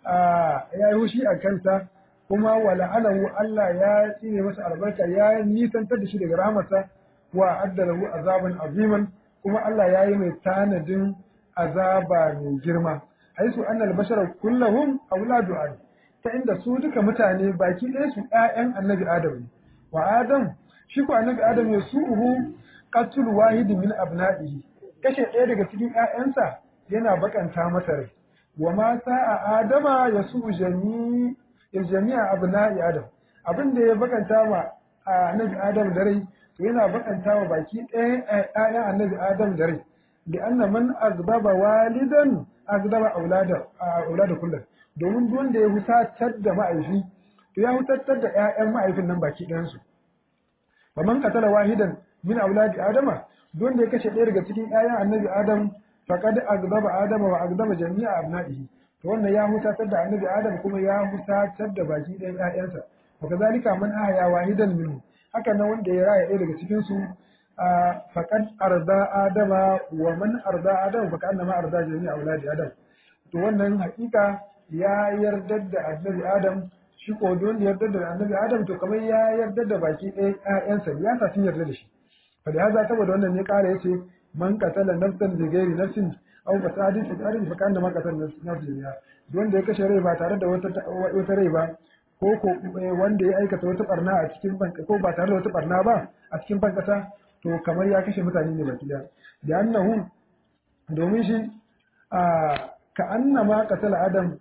[SPEAKER 1] ya yi hushi a kansa kuma wa la'anahu Allah ya tsine masa albarka ya nisantar da shi daga rahmarsa wa addalahu azaban aziman kuma Allah ya yi mai tanadin azaba mai girma haisu annal bashara kullahum auladu adam ta inda su duka mutane baki ɗaya su ƴaƴan annabi adam ne wa adam shi ko annabi adam ya su'uhu qatl wahidin min abna'ihi kashe ɗaya daga cikin ƴaƴansa yana bakanta masa rai wa ma sa'a adama ya su jami ya jami'a abna'i adam abin da ya bakanta ma annabi adam da rai to yana bakanta wa baki ɗaya ƴaƴan annabi adam da rai da anna man azbaba walidan azbaba aulada aulada kullum domin duk wanda ya husatar da ma'aifi to ya husatar da ƴaƴan ma'aifin nan baki ɗayan su wa man qatala wahidan min auladi adama duk wanda ya kashe ɗaya daga cikin ƴaƴan annabi adam faqad aghdaba adama wa aghdaba jami'a abna'ihi to wannan ya husatar da annabi adam kuma ya husatar da baki ɗayan ƴaƴansa wa kazalika man ahya wahidan minhu haka nan wanda ya raya ɗaya daga cikin su faqad arda adama wa man arda adama fa annama arda jami'a auladi adam to wannan hakika ya yarda da annabi adam shi ko wanda yarda da annabi adam to kamar ya yarda da baki ɗayan ƴaƴansa ya sa sun yarda da shi fa da haza saboda wannan ne kara yace man qatala nafsan bi ghairi nafsin aw fasadin fi ardi fa kana ma qatala nafsan ya wanda ya kashe rai ba tare da wata wata rai ba ko ko wanda ya aikata wata barna a cikin banka ko ba tare da wata barna ba a cikin bankasa to kamar ya kashe mutane ne baki da da annahu domin shi a ka annama qatala adam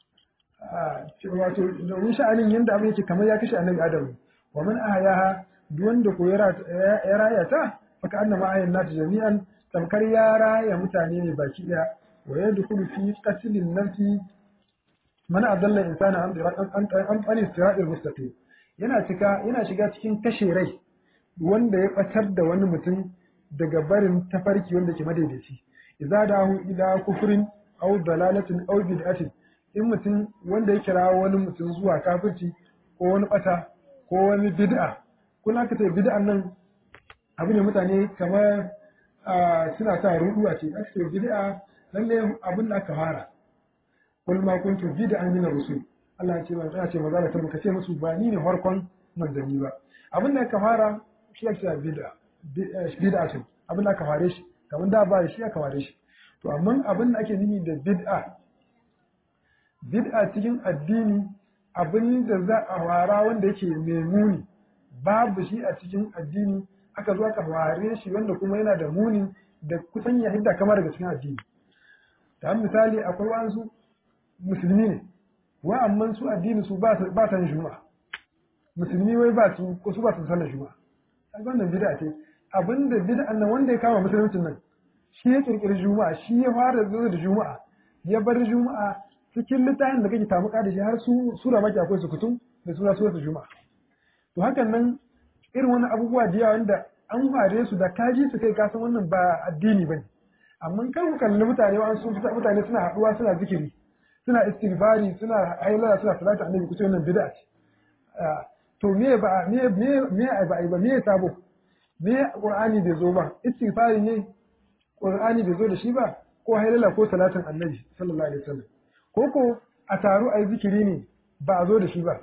[SPEAKER 1] wato domin sha'anin yanda abin yake kamar ya kashe annabi adam wa man ahyaha duk wanda ko ya raya ta faka annama ayan nasu jami'an tamkar ya raya mutane ne baki daya wa yadkhulu fi qatlin nafsi man adalla insana an an an siratil mustaqim yana cika yana shiga cikin kashe rai wanda ya batar da wani mutum daga barin tafarki wanda ke madaidaici idza dahu ila kufrin aw dalalatin aw bid'atin in mutum wanda ya kira wani mutum zuwa kafirci ko wani bata ko wani bid'a kuna ka ce bid'an nan abu ne mutane kamar suna sa rudu a ce aka ce bid'a lalle abin da aka fara kul ma kuntu bid'an min rusul Allah ya ce man ce maza ta muka ce musu ba ni ne farkon manzanni ba abin da aka fara shi ake cewa bid'a bid'a ce abin da aka fare shi kamar da ba shi aka fare shi to amma abin da ake nuni da bid'a bid'a cikin addini abin da za a fara wanda yake mai muni babu shi a cikin addini aka zo aka ware shi wanda kuma yana da muni da kusan ya hidda kama daga cikin addini ta misali akwai wasu musulmi ne wa amma su addini su ba ta yin juma'a musulmi wai ba su ko su ba su sallar juma'a a wannan bid'a ce abinda bid'a nan wanda ya kama musuluncin nan shi ya kirkiri juma'a shi ya fara zuwa da juma'a ya bar juma'a cikin littafin da kake tamuka da shi har su sura maki akwai su kutum da sura sura juma'a to hakan nan irin wani abubuwa da yawa wanda an fare su da kaji su kai kasan wannan ba addini bane amma kan ku kalli mutane wa sun mutane suna haduwa suna zikiri suna istighfari suna hailala suna salatu annabi kuce wannan bid'a ce to me ba me me me ba ba me sabo me qur'ani bai zo ba istighfari ne qur'ani bai zo da shi ba ko hailala ko salatin annabi sallallahu alaihi wasallam ko ko a taru ai zikiri ne ba a zo da shi ba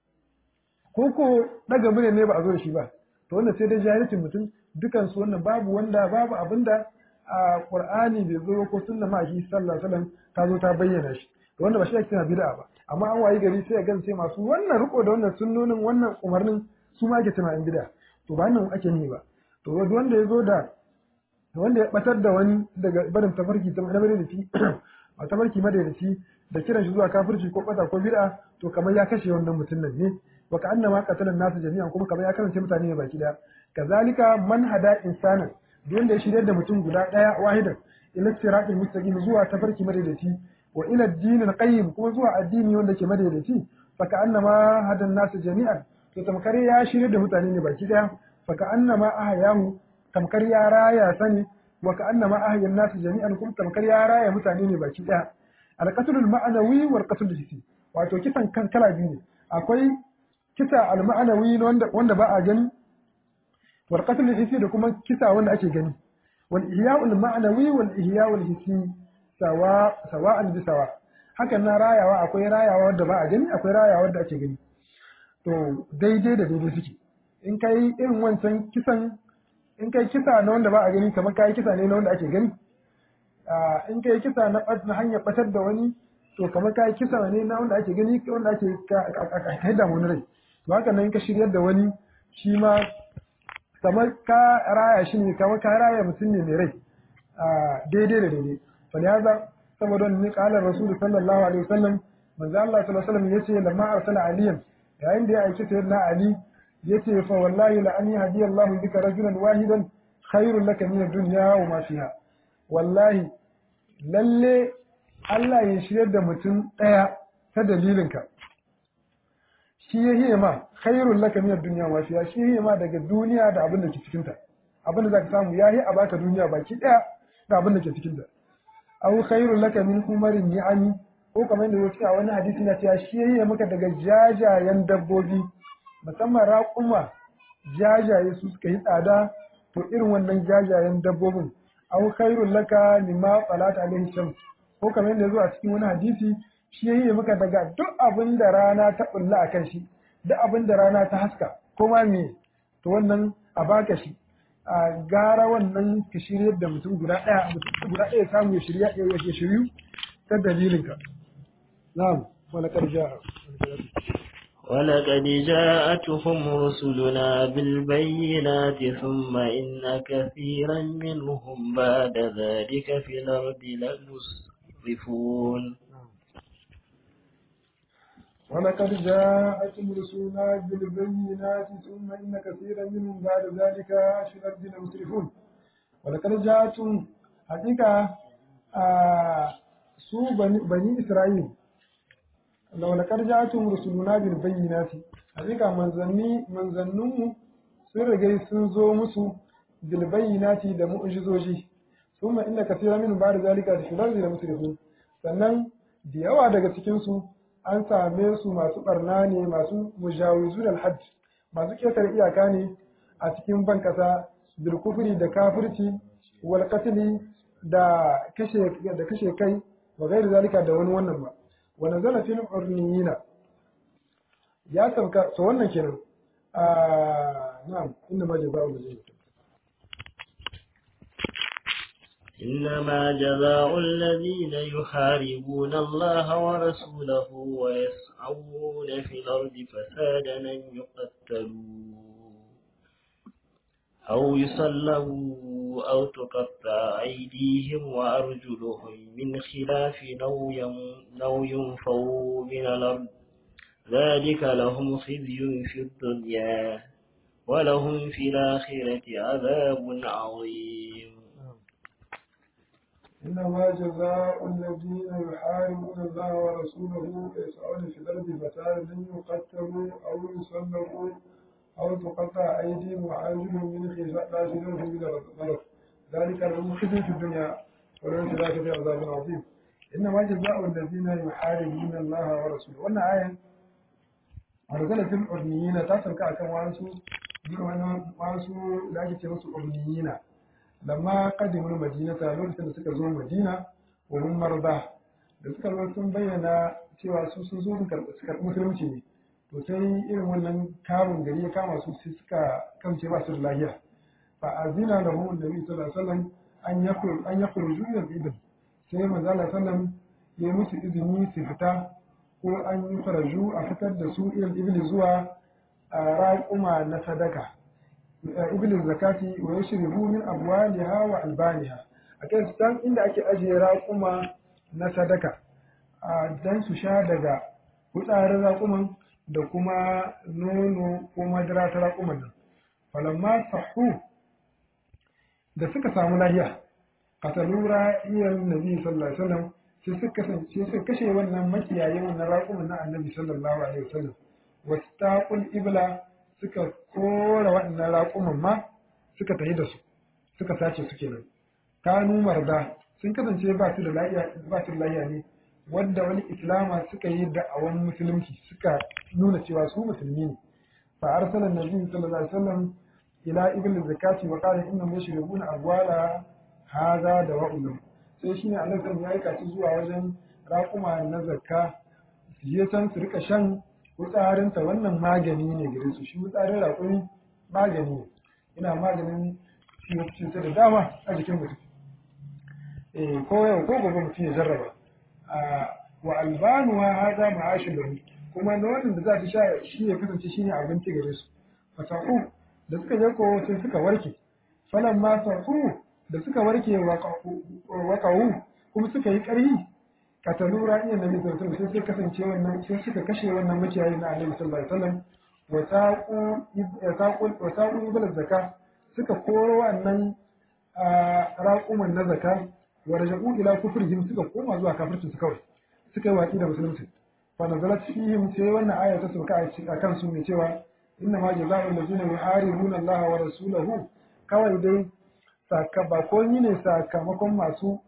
[SPEAKER 1] ko ko daga mune ne ba a zo da shi ba to wannan sai dai jahilcin mutum dukan su wannan babu wanda babu abinda a qur'ani bai zo ko sunna ma shi sallallahu alaihi wasallam ta zo ta bayyana shi to wanda ba shi ake bid'a ba amma an wayi gari sai ya gan sai masu wannan riko da wannan sunnonin wannan umarnin su ma ake tunanin bid'a to ba nan ake ni ba to wanda ya zo da wanda ya batar da wani daga barin tafarki ta madaidaci a tafarki madaidaci da kiran shi zuwa kafirci ko bata ko bid'a to kamar ya kashe wannan mutum nan ne wa ka annama qatalan nasu jami'an kuma kamar ya karance mutane ne baki daya kazalika man hada insana duk wanda ya shirya da mutum guda daya wahidan ila siratil mustaqim zuwa tafarki madaidaci wa ila ad qayyim kuma zuwa addini wanda ke madaidaci fa ka annama hadan nasu jami'an to tamkar ya shirya da mutane ne baki daya fa ka annama ahyahu tamkar ya raya sani wa ka annama ahyan nasu jami'an kuma tamkar ya raya mutane ne baki daya alqatlul ma'anawi wal qatlul hissi wato kisan kan kala biyu ne akwai kisa al ma'anawi wanda wanda ba a gani wal qatlul hissi da kuma kisa wanda ake gani wal ihya'ul ma'anawi wal ihya'ul hissi sawa sawa'an bi sawa hakan na rayawa akwai rayawa wanda ba a gani akwai rayawa wanda ake gani to daidai da daidai suke in kai irin wancan kisan in kai kisa na wanda ba a gani kamar kai kisa ne na wanda ake gani in kai kisa na na hanyar batar da wani to kamar kai kisa ne na wanda ake gani wanda ake haida wani rai to haka nan ka shiryar da wani shi ma kamar ka raya shi ne kamar ka raya mutum ne mai rai daidai da daidai falihaza saboda wani kalar rasulu sallallahu alaihi wasallam manzo Allah sallallahu alaihi wasallam yace lamma arsala aliyan yayin da ya aiki sayyidina ali yace fa wallahi la an yahdi Allahu bika rajulan wahidan khairul laka min ad-dunya wa ma fiha wallahi lalle Allah ya shiryar da mutum daya ta dalilinka shi ya hiye ma khairul laka min ad-dunya wa fiha shi hiye ma daga duniya da abin da ke cikin ta abin da zaka samu yayi a baka duniya baki daya da abin da ke cikin ta aw khairul laka min humarin ni'ami ko kamar yadda yake a wani hadisi na cewa shi ya hiye maka daga jajayen dabbobi musamman raƙuma jajaye su suka yi tsada to irin wannan jajayen dabbobin aw khairul laka mimma salat alaihi shams ko kamar yadda zo a cikin wani hadisi shi yayi maka daga duk abin da rana ta bulla akan shi duk abin da rana ta haska ko ma me to wannan a baka shi a gara wannan ka shiryar da mutum guda ɗaya guda ɗaya samu ya shirya ya shiryu ta dalilinka na'am wala karja
[SPEAKER 2] ولقد جاءتهم رسلنا بالبينات ثم إن كثيرا منهم بعد ذلك في الأرض لمسرفون
[SPEAKER 1] ولقد جاءتهم رسلنا بالبينات ثم إن كثيرا منهم بعد ذلك في الأرض لمسرفون ولقد جاءتهم حقيقة su bani Isra'il laulakar jatun rusuluna bil bayyinati hakika manzanni manzanninmu sun riga sun zo musu bil bayyinati da mu'jizoji thumma inna kathira min ba'd zalika da shirari da musrifun sannan da yawa daga cikin su an same su masu barna ne masu mujawizun al hadd masu ketare iyaka ne a cikin ban kasa bil kufri da kafirci wal qatli da kashe da kashe kai wa gairi zalika da wani wannan ba wa nazala fil urniyina ya sauka so wannan kenan a na'am inna ma jazaa'u lil
[SPEAKER 2] إنما جزاء الذين يحاربون الله ورسوله ويسعون في الأرض فسادا أن يقتلوا أو يصلبوا أو تقطع أيديهم وأرجلهم من خلاف أو ين- أو ينفوا من الأرض ذلك لهم خزي في الدنيا ولهم في الآخرة عذاب عظيم
[SPEAKER 1] إنما جزاء الذين يحاربون الله ورسوله ويسعون في الأرض فسادا أن يقتلوا أو يصلبوا أو تقطع أيديهم وأرجلهم من خلاف من الأرض ذلك لهم خزي في الدنيا ولهم في الآخرة عذاب عظيم إنما جزاء الذين يحاربون الله ورسوله وأن آية أرسل في الأرنيين تاسل كأكا وانسو وانسو لا يتمسوا أرنيين lamma qadimul madinata lokacin da suka zo madina wa hum marda da suka zo sun bayyana cewa su sun zo su karɓi musulunci ne to sai irin wannan kamun gari ya kama su sai suka kamce ba su da lafiya fa azina lahum annabi sallallahu alaihi wasallam an yakul an yakul juyar ibn sai manzo Allah sallam ya yi musu izini su fita ko an yi faraju a fitar da su irin ibn zuwa a raƙuma na sadaka ibn zakati wa yashribu min abwaliha wa albaniha akai su san inda ake ajiye raƙuma na sadaka a dan su sha daga hutsarin raƙuman da kuma nono ko madara ta raƙuman nan falamma sahu da suka samu lahiya katalura iyan nabi sallallahu alaihi wasallam sai suka kasance suka kashe wannan makiyayin wannan raƙuman na annabi sallallahu alaihi wasallam wastaqul ibla suka kora waɗannan raƙuman ma suka tafi da su suka sace su kenan kanu marda sun kasance ba su da lafiya ba su da lafiya ne wanda wani islama suka yi da'awan musulunci suka nuna cewa su musulmi ne fa arsala nabi sallallahu alaihi wasallam ila ibn zakati wa qala inna mushribuna abwala hadha da wa'ulum sai shine Allah sai ya aika su zuwa wajen raƙuma na zakka su je can su rika shan wutsarinta wannan magani ne gare su shi wutsarin raƙumi magani ne ina maganin ciwo da dama a jikin mutum eh ko yau ko gobe mutum ya jarraba wa albanuwa hada ma'ashin lahu kuma nonon da za su sha shi ya kasance shi ne abinci gare su fasahu da suka je ko sai suka warke falan ma sahu da suka warke waƙawu kuma suka yi ƙarfi katalu ra'ayin nabi sallallahu alaihi wasallam sai kasance wannan sai suka kashe wannan makiyayi na annabi sallallahu alaihi wasallam wa saqu wa saqu ibal zakka suka koro wannan raquman na zakka wa raja'u ila kufrihim suka koma zuwa kafircin su kawai suka yi watsi da musulunci fa nazalat fihim sai wannan aya ta sauka a kan su ne cewa inna ma jazaa'ul ladzina yuharibuna Allah wa rasulahu kawai dai sakamako ne sakamakon masu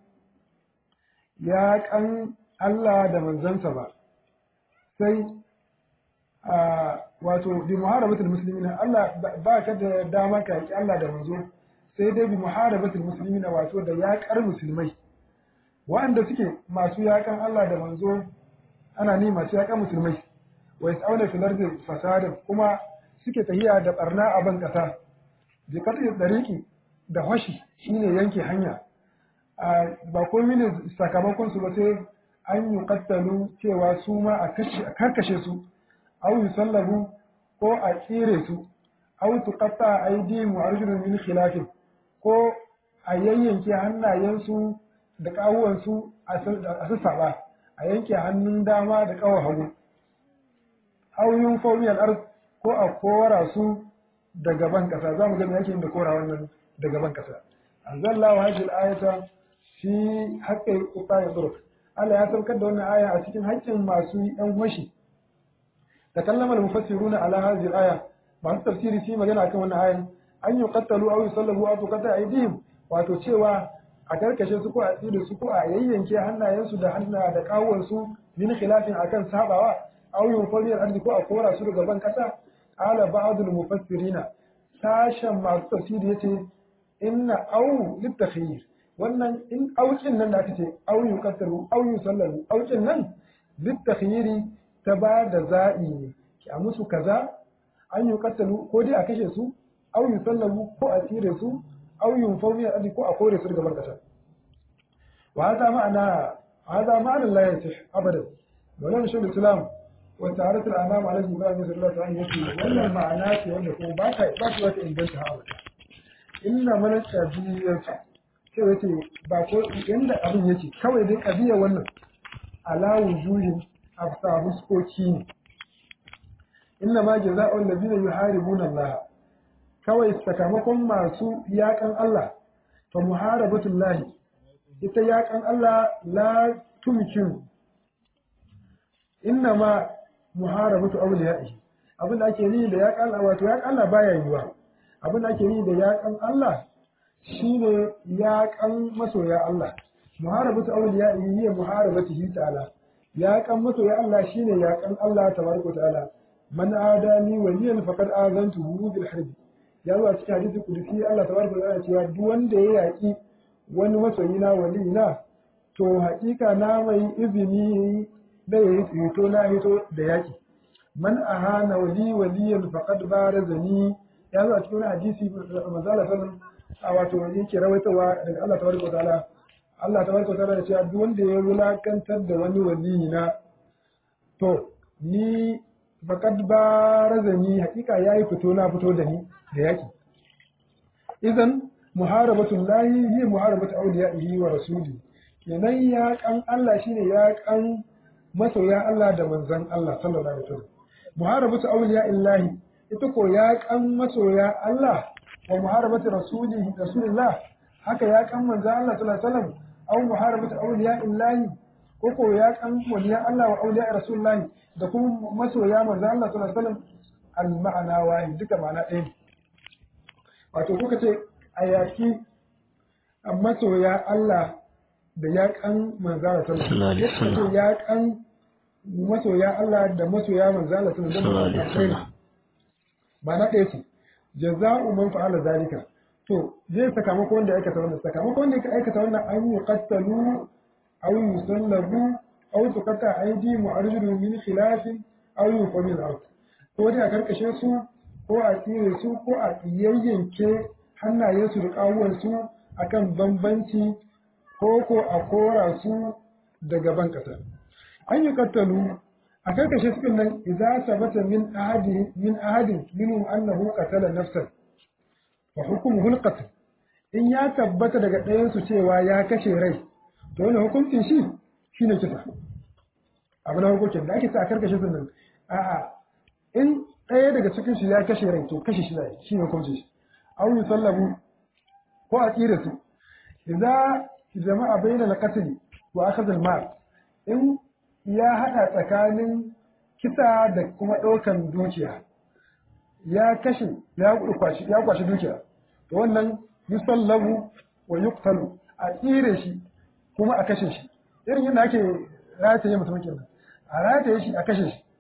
[SPEAKER 1] ya kan Allah da manzansa ba sai wato bi muharabatul muslimina Allah ba ka da dama ka yaki Allah da manzo sai dai bi muharabatul muslimina wato da yaƙar musulmai waɗanda suke masu yaƙan Allah da manzo ana ni masu yaƙan musulmai wa yas'auna fil ardi fasadan kuma suke tahiya da barna a ban kasa bi qat'i dariqi da hoshi shine yanke hanya ba komai ne sakamakon su ba sai an yi kattalu cewa su ma a karkashe su au yi sallabu ko a tsire su au tuqatta aydihim wa arjulun min khilafin ko a yayyanke hannayensu da kawuwansu a sassaba a yanke hannun dama da kawar hagu au yin fawmiyal ard ko a kora su da gaban kasa za mu ga me yake da kora wannan da gaban kasa anzalallahu hadhihi al-ayata fi haƙƙin ƙuƙa turk Allah ya saukar da wannan aya a cikin haƙƙin masu ɗan washi da kallama mufassiruna ala hadhihi al-aya masu tafsiri shi magana akan wannan ayan an yi qattalu aw yusallabu aw tuqata aydihim wato cewa a karkashe su ko a tsire su ko a yayyanke hannayensu da hanna da kawuwan su min khilafin akan sabawa aw yunfaliyal ardi ko a kora su daga ban kasa ala ba'dul mufassirina sashen masu tafsiri yace inna aw litakhyir wannan in aukin nan da aka ce au yuqaddaru au yusallamu aukin nan litakhyiri ta ba da za'i ne ki a musu kaza an yuqaddaru ko dai a kashe su au yusallamu ko a tsire su au yunfawu min adi ko a kore su daga barkata wa hada ma'ana hada ma'ana la yasih abadan wannan shi islam wa ta'arat al-anam ala ibrahim sallallahu alaihi wasallam wannan ma'ana ce wanda kuma ba ta ba ta wata inganta ha abada inna mana qadiyatu sai yace ba ko yanda abin yake kawai dai qadiya wannan ala wujuhin afsa huskoki ne inna ma jazaa'u allazina yuharibuna Allah kawai sakamakon masu yakan Allah fa muharabatullahi ita yakan Allah la tumkin inna ma muharabatu awliya'ihi abin da ake yi da yakan Allah wato yakan Allah baya yiwa abin da ake yi da yakan Allah shine yakan masoya Allah muharabatu awliya'ihi hiya muharabatihi ta'ala yakan masoya Allah shine yakan Allah tabaraka ta'ala man adani waliyan faqad azantuhu bil harbi ya zo a cikin hadisi kudusi Allah tabaraka ta'ala cewa duk wanda ya yaki wani masoyi na wali na to haƙiƙa na mai izini da ya yi hito na hito da yaƙi man ahana wali waliyan faqad barazani ya zo a cikin hadisi manzala sallam a wato yake rawaitawa daga Allah tabaraka ta'ala Allah tabaraka ta'ala ya ce duk wanda ya wulakantar da wani wali na to ni faqad barazani haƙiƙa yayi fito na fito da ni da yaƙi idan muharabatul lahi hiya muharabatu awliyaihi wa rasuli kenan ya kan Allah shine ya kan masoya Allah da manzon Allah sallallahu alaihi wasallam muharabatu awliyaillahi ita ko ya kan masoya Allah wa muharabatu rasulihi rasulillah haka ya kan manzon Allah sallallahu alaihi wasallam aw muharabatu awliyaillahi ko ko ya kan waliya Allah wa awliya rasulillah da kuma masoya manzon Allah sallallahu alaihi wasallam al ma'ana wahid duka ma'ana ɗaya wato kuka ce a yaki a masoya Allah da yaƙan manzara sallallahu alaihi wasallam yaƙan masoya Allah da masoya manzara sallallahu alaihi wasallam ba na ɗaya ce jaza'u man fa'ala zalika to zai sakamako wanda ya aikata wannan sakamako wanda ya aikata wannan an yi qattalu aw yusallabu aw tuqata aidi mu'arjidu min khilafin aw yuqabil ard ko da karkashe su ko a tsire su ko a yayyanke hannayensu da ƙawuwansu a kan bambanci ko ko a kora su daga ban ƙasa. An yi kattalu a karkashe su nan idza sabata min ahadi min ahadin minhum annahu qatala nafsan wa hukmuhu al in ya tabbata daga ɗayan su cewa ya kashe rai to wannan hukuncin shi shine kisa abu na hukuncin da ake sa a karkashe su nan a'a in ɗaya daga cikin su ya kashe rai to kashe shi ne shi ne hukuncin shi aw yusallabu ko a tsira su idza jama'a bayna al-qatl wa akhadh al-mal in ya hada tsakanin kisa da kuma ɗaukan dukiya ya kashe ya kwashi ya kwashi dukiya to wannan yusallabu wa yuqtalu a tsire shi kuma a kashe shi irin yadda ake rataye mutum kenan a rataye shi a kashe shi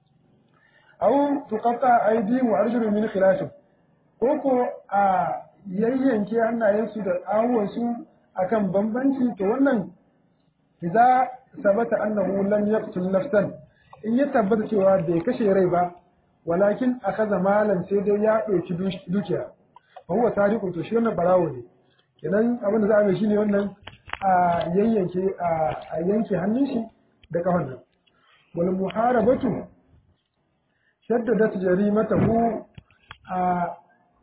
[SPEAKER 1] aw tuqatta aydihim wa arjuluhum min khilaf ko ko a yayyanke hannayensu da awuwansu akan bambanci to wannan idza sabata annahu lam yaqtul nafsan in ya tabbata cewa bai kashe rai ba walakin akaza malan sai dai ya ɗauki dukiya fa huwa tariqu to shi wannan barawo ne kenan abin da za a mai shine wannan a yayyanke a yanke hannun shi da kafan nan wal muharabatu shaddadat jarimatahu a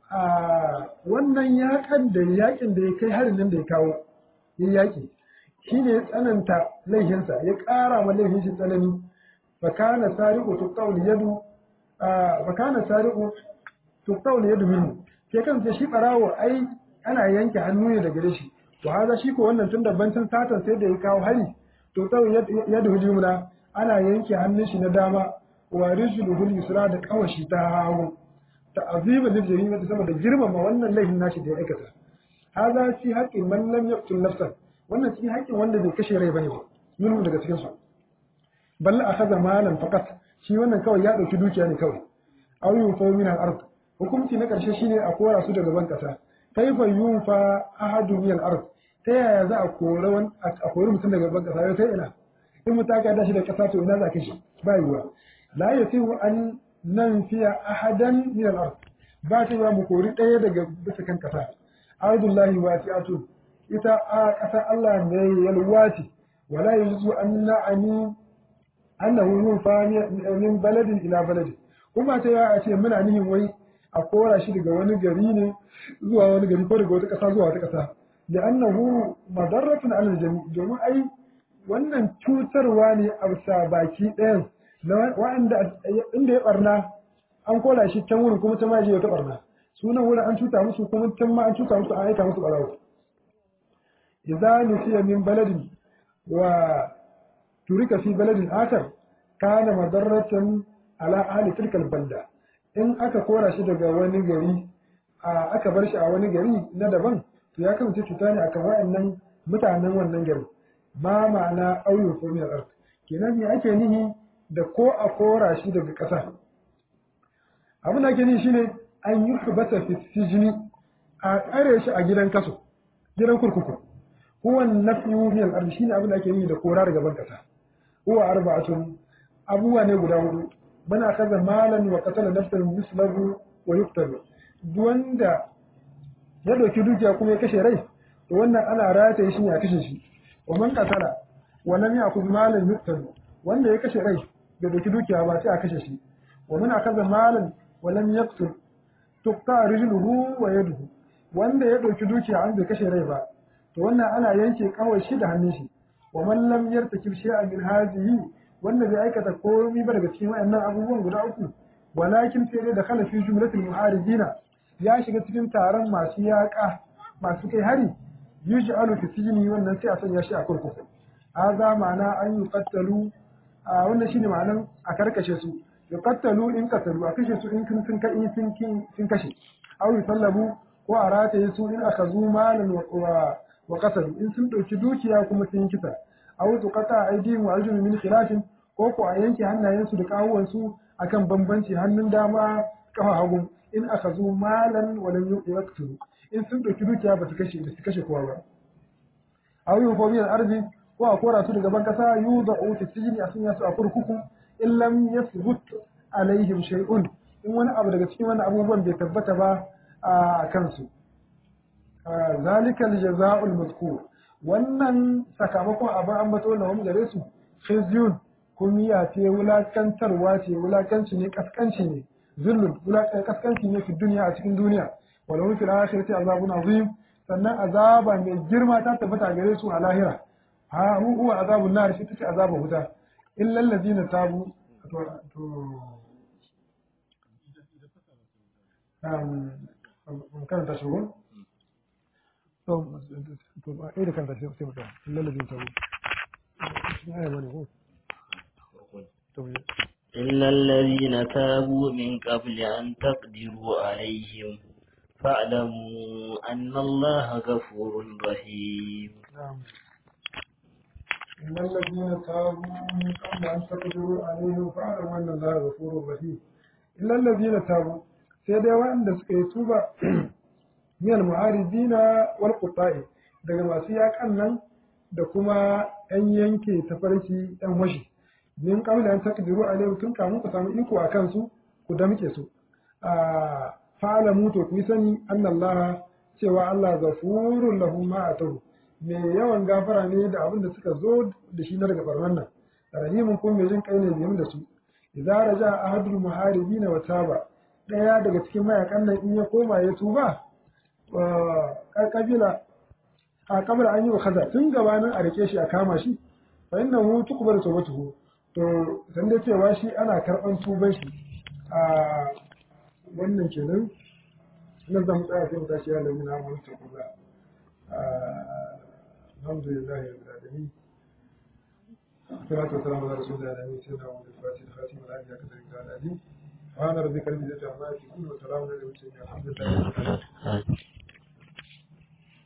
[SPEAKER 1] a wannan yakan da yakin da ya kai harin nan da ya kawo ya yaki shine ya tsananta laifinsa ya ƙara ma laifin shi tsanani fakana sariqu tuqawl yadu fakana sariqu tuqawl yadu minhu ke kan shi barawo ai ana yanke hannu ne daga shi to haza shi ko wannan tun da bancin satan sai da ya kawo hari to tsawon yadda hujumuna ana yanke hannun shi na dama wa rijluhul yusra da kawashi ta hagu ta azima lil jarima saboda girmama wannan laifin nashi da ya aikata haza fi haqqin man lam yaqtul nafsan wannan cikin haƙƙin wanda bai kashe rai bane ba minhu daga cikin su balla akhadha malan faqat shi wannan kawai ya dauki dukiya ne kawai aw yunfa min al-ard hukunci na karshe shine a kora su daga ban kasa kaifa yunfa ahadu min al-ard ta yaya za a kore wani a kori mutum daga ban kasa ta ina in mutum aka dashi da kasa to ina za ka shi ba yiwa la yasihu an nan fiya ahadan min al-ard ba ta yiwa mu kori ɗaya daga bisa kan kasa ardullahi wasi'atu ita a ƙasar Allah ne yalwati wala yuzu an na'ani annahu yunfa min baladin ila baladin kuma ta yawa a ce muna nihin wai a kora shi daga wani gari ne zuwa wani gari ko daga wata ƙasa zuwa wata ƙasa da annahu madarratun alal jami domin ai wannan cutarwa ne a bisa baki ɗayan na wa'anda inda ya barna an kora shi can wurin kuma can ma je wata barna sunan wurin an cuta musu kuma can ma an cuta musu an aika musu barawo idza nusiya min baladin wa turika fi baladin akar kana madarratan ala ahli tilkal balda in aka kora shi daga wani gari aka bar shi a wani gari na daban to ya kasance cuta ne akan waɗannan mutanen wannan gari ma ma'ana auyu ko min al kenan me ake nihi da ko a kora shi daga ƙasa abin da ake nihi shine an yi hubata fi sijini a tsare shi a gidan kaso gidan kurkuku huwa nafiyu min al shine abin da ake nihi da kora daga ban ƙasa huwa arba'atun abubuwa ne guda hudu bana kaza malan wa qatala nafsan mislahu wa yuqtalu wanda ya dauki dukiya kuma ya kashe rai to wannan ana rataye shi ne a kashe shi wa man qatala wa lam ya'khudh malan yuqtalu wanda ya kashe rai bai dauki dukiya ba sai a kashe shi wa man akaza malan wa lam yaqtul tuqta rijluhu wa yaduhu wanda ya dauki dukiya an bai kashe rai ba to wannan ana yanke kawai shi da hannun shi wa man lam yartakib shay'an min hadhihi wanda bai aikata komai ba daga cikin wayannan abubuwan guda uku walakin sai dai da khala fi jumlatil muharibina ya shiga cikin taron masu yaƙa masu kai hari yuj'alu fi sijni wannan sai a sanya shi a kurkuku haza ma'ana an yuqattalu a wannan shine ma'anan a karkashe su yuqattalu in qatalu a kashe su in sun sun kai sun sun kashe aw yusallabu ko a rataye su in akazu malan wa wa qatalu in sun dauki dukiya kuma sun kisa aw tuqata aydihim wa arjulu min khilafin ko ko a yanke hannayensu da kawuwan su akan bambanci hannun dama kafa hagu in akazu malan wa lam yuqtulu in sun dauki dukiya ba su kashe ba su kashe kowa ba aw yufobi al-ardi ko a kora su daga ban kasa yuda fi sijni a sanya su a kurkuku in lam yasbut alaihim shay'un in wani abu daga cikin wani abubuwan bai tabbata ba a kansu zalika al-jaza'u al-mazkur wannan sakamakon abin ambato na wani gare su khizyun kumiya ce wulakantarwa ce wulakanci ne kaskanci ne zullun kaskanci ne fi duniya a cikin duniya walau fil akhirati azabun azim sannan azaba mai girma ta tabbata gare su a lahira ha hu huwa azabun nar shi take azabun wuta illa allazina tabu to to um kan ta shugo to to ai da kan ta sai mutum illa allazina tabu ai wani ko to
[SPEAKER 2] إلا الذين تابوا من قبل أن تقدروا عليهم فاعلموا أن الله غفور رحيم
[SPEAKER 1] نعم إن الذين تابوا من قبل أن تقدروا عليهم فاعلموا أن الله غفور رحيم إلا الذين تابوا سيدي وأن سكيتوبا من المعارضين والقطاع daga masu yakan nan da kuma 'yan yanke tafarki 'yan washi min kabla an takdiru alaihim tun kamun ku samu iko a kansu ku damke su a fa'alamu to ku sani annallaha cewa Allah ghafurur lahum ma atahu me yawan gafara ne da abin da suka zo da shi na daga barnan nan rahimun ko mai jin kai ne biyun da su idza raja ahadul muharibin wa taba daya daga cikin mayakan nan in ya koma ya tuba wa kabila a kabila an yi wa kaza tun gabanin a rike shi a kama shi fa innahu tuqbalu tawbatuhu to san da cewa shi ana karban tuban shi a wannan kenan nan zan tsaya sai mu tashi ya lamina mu ta kula alhamdulillah rabbil alamin salatu wassalamu ala rasulillah wa sayyidina wa al-fatih khatim al-hadi akthar min al-hadi wa ana rabbika rabbil izzati amma yasifun wa salamun ala al-mursalin alhamdulillah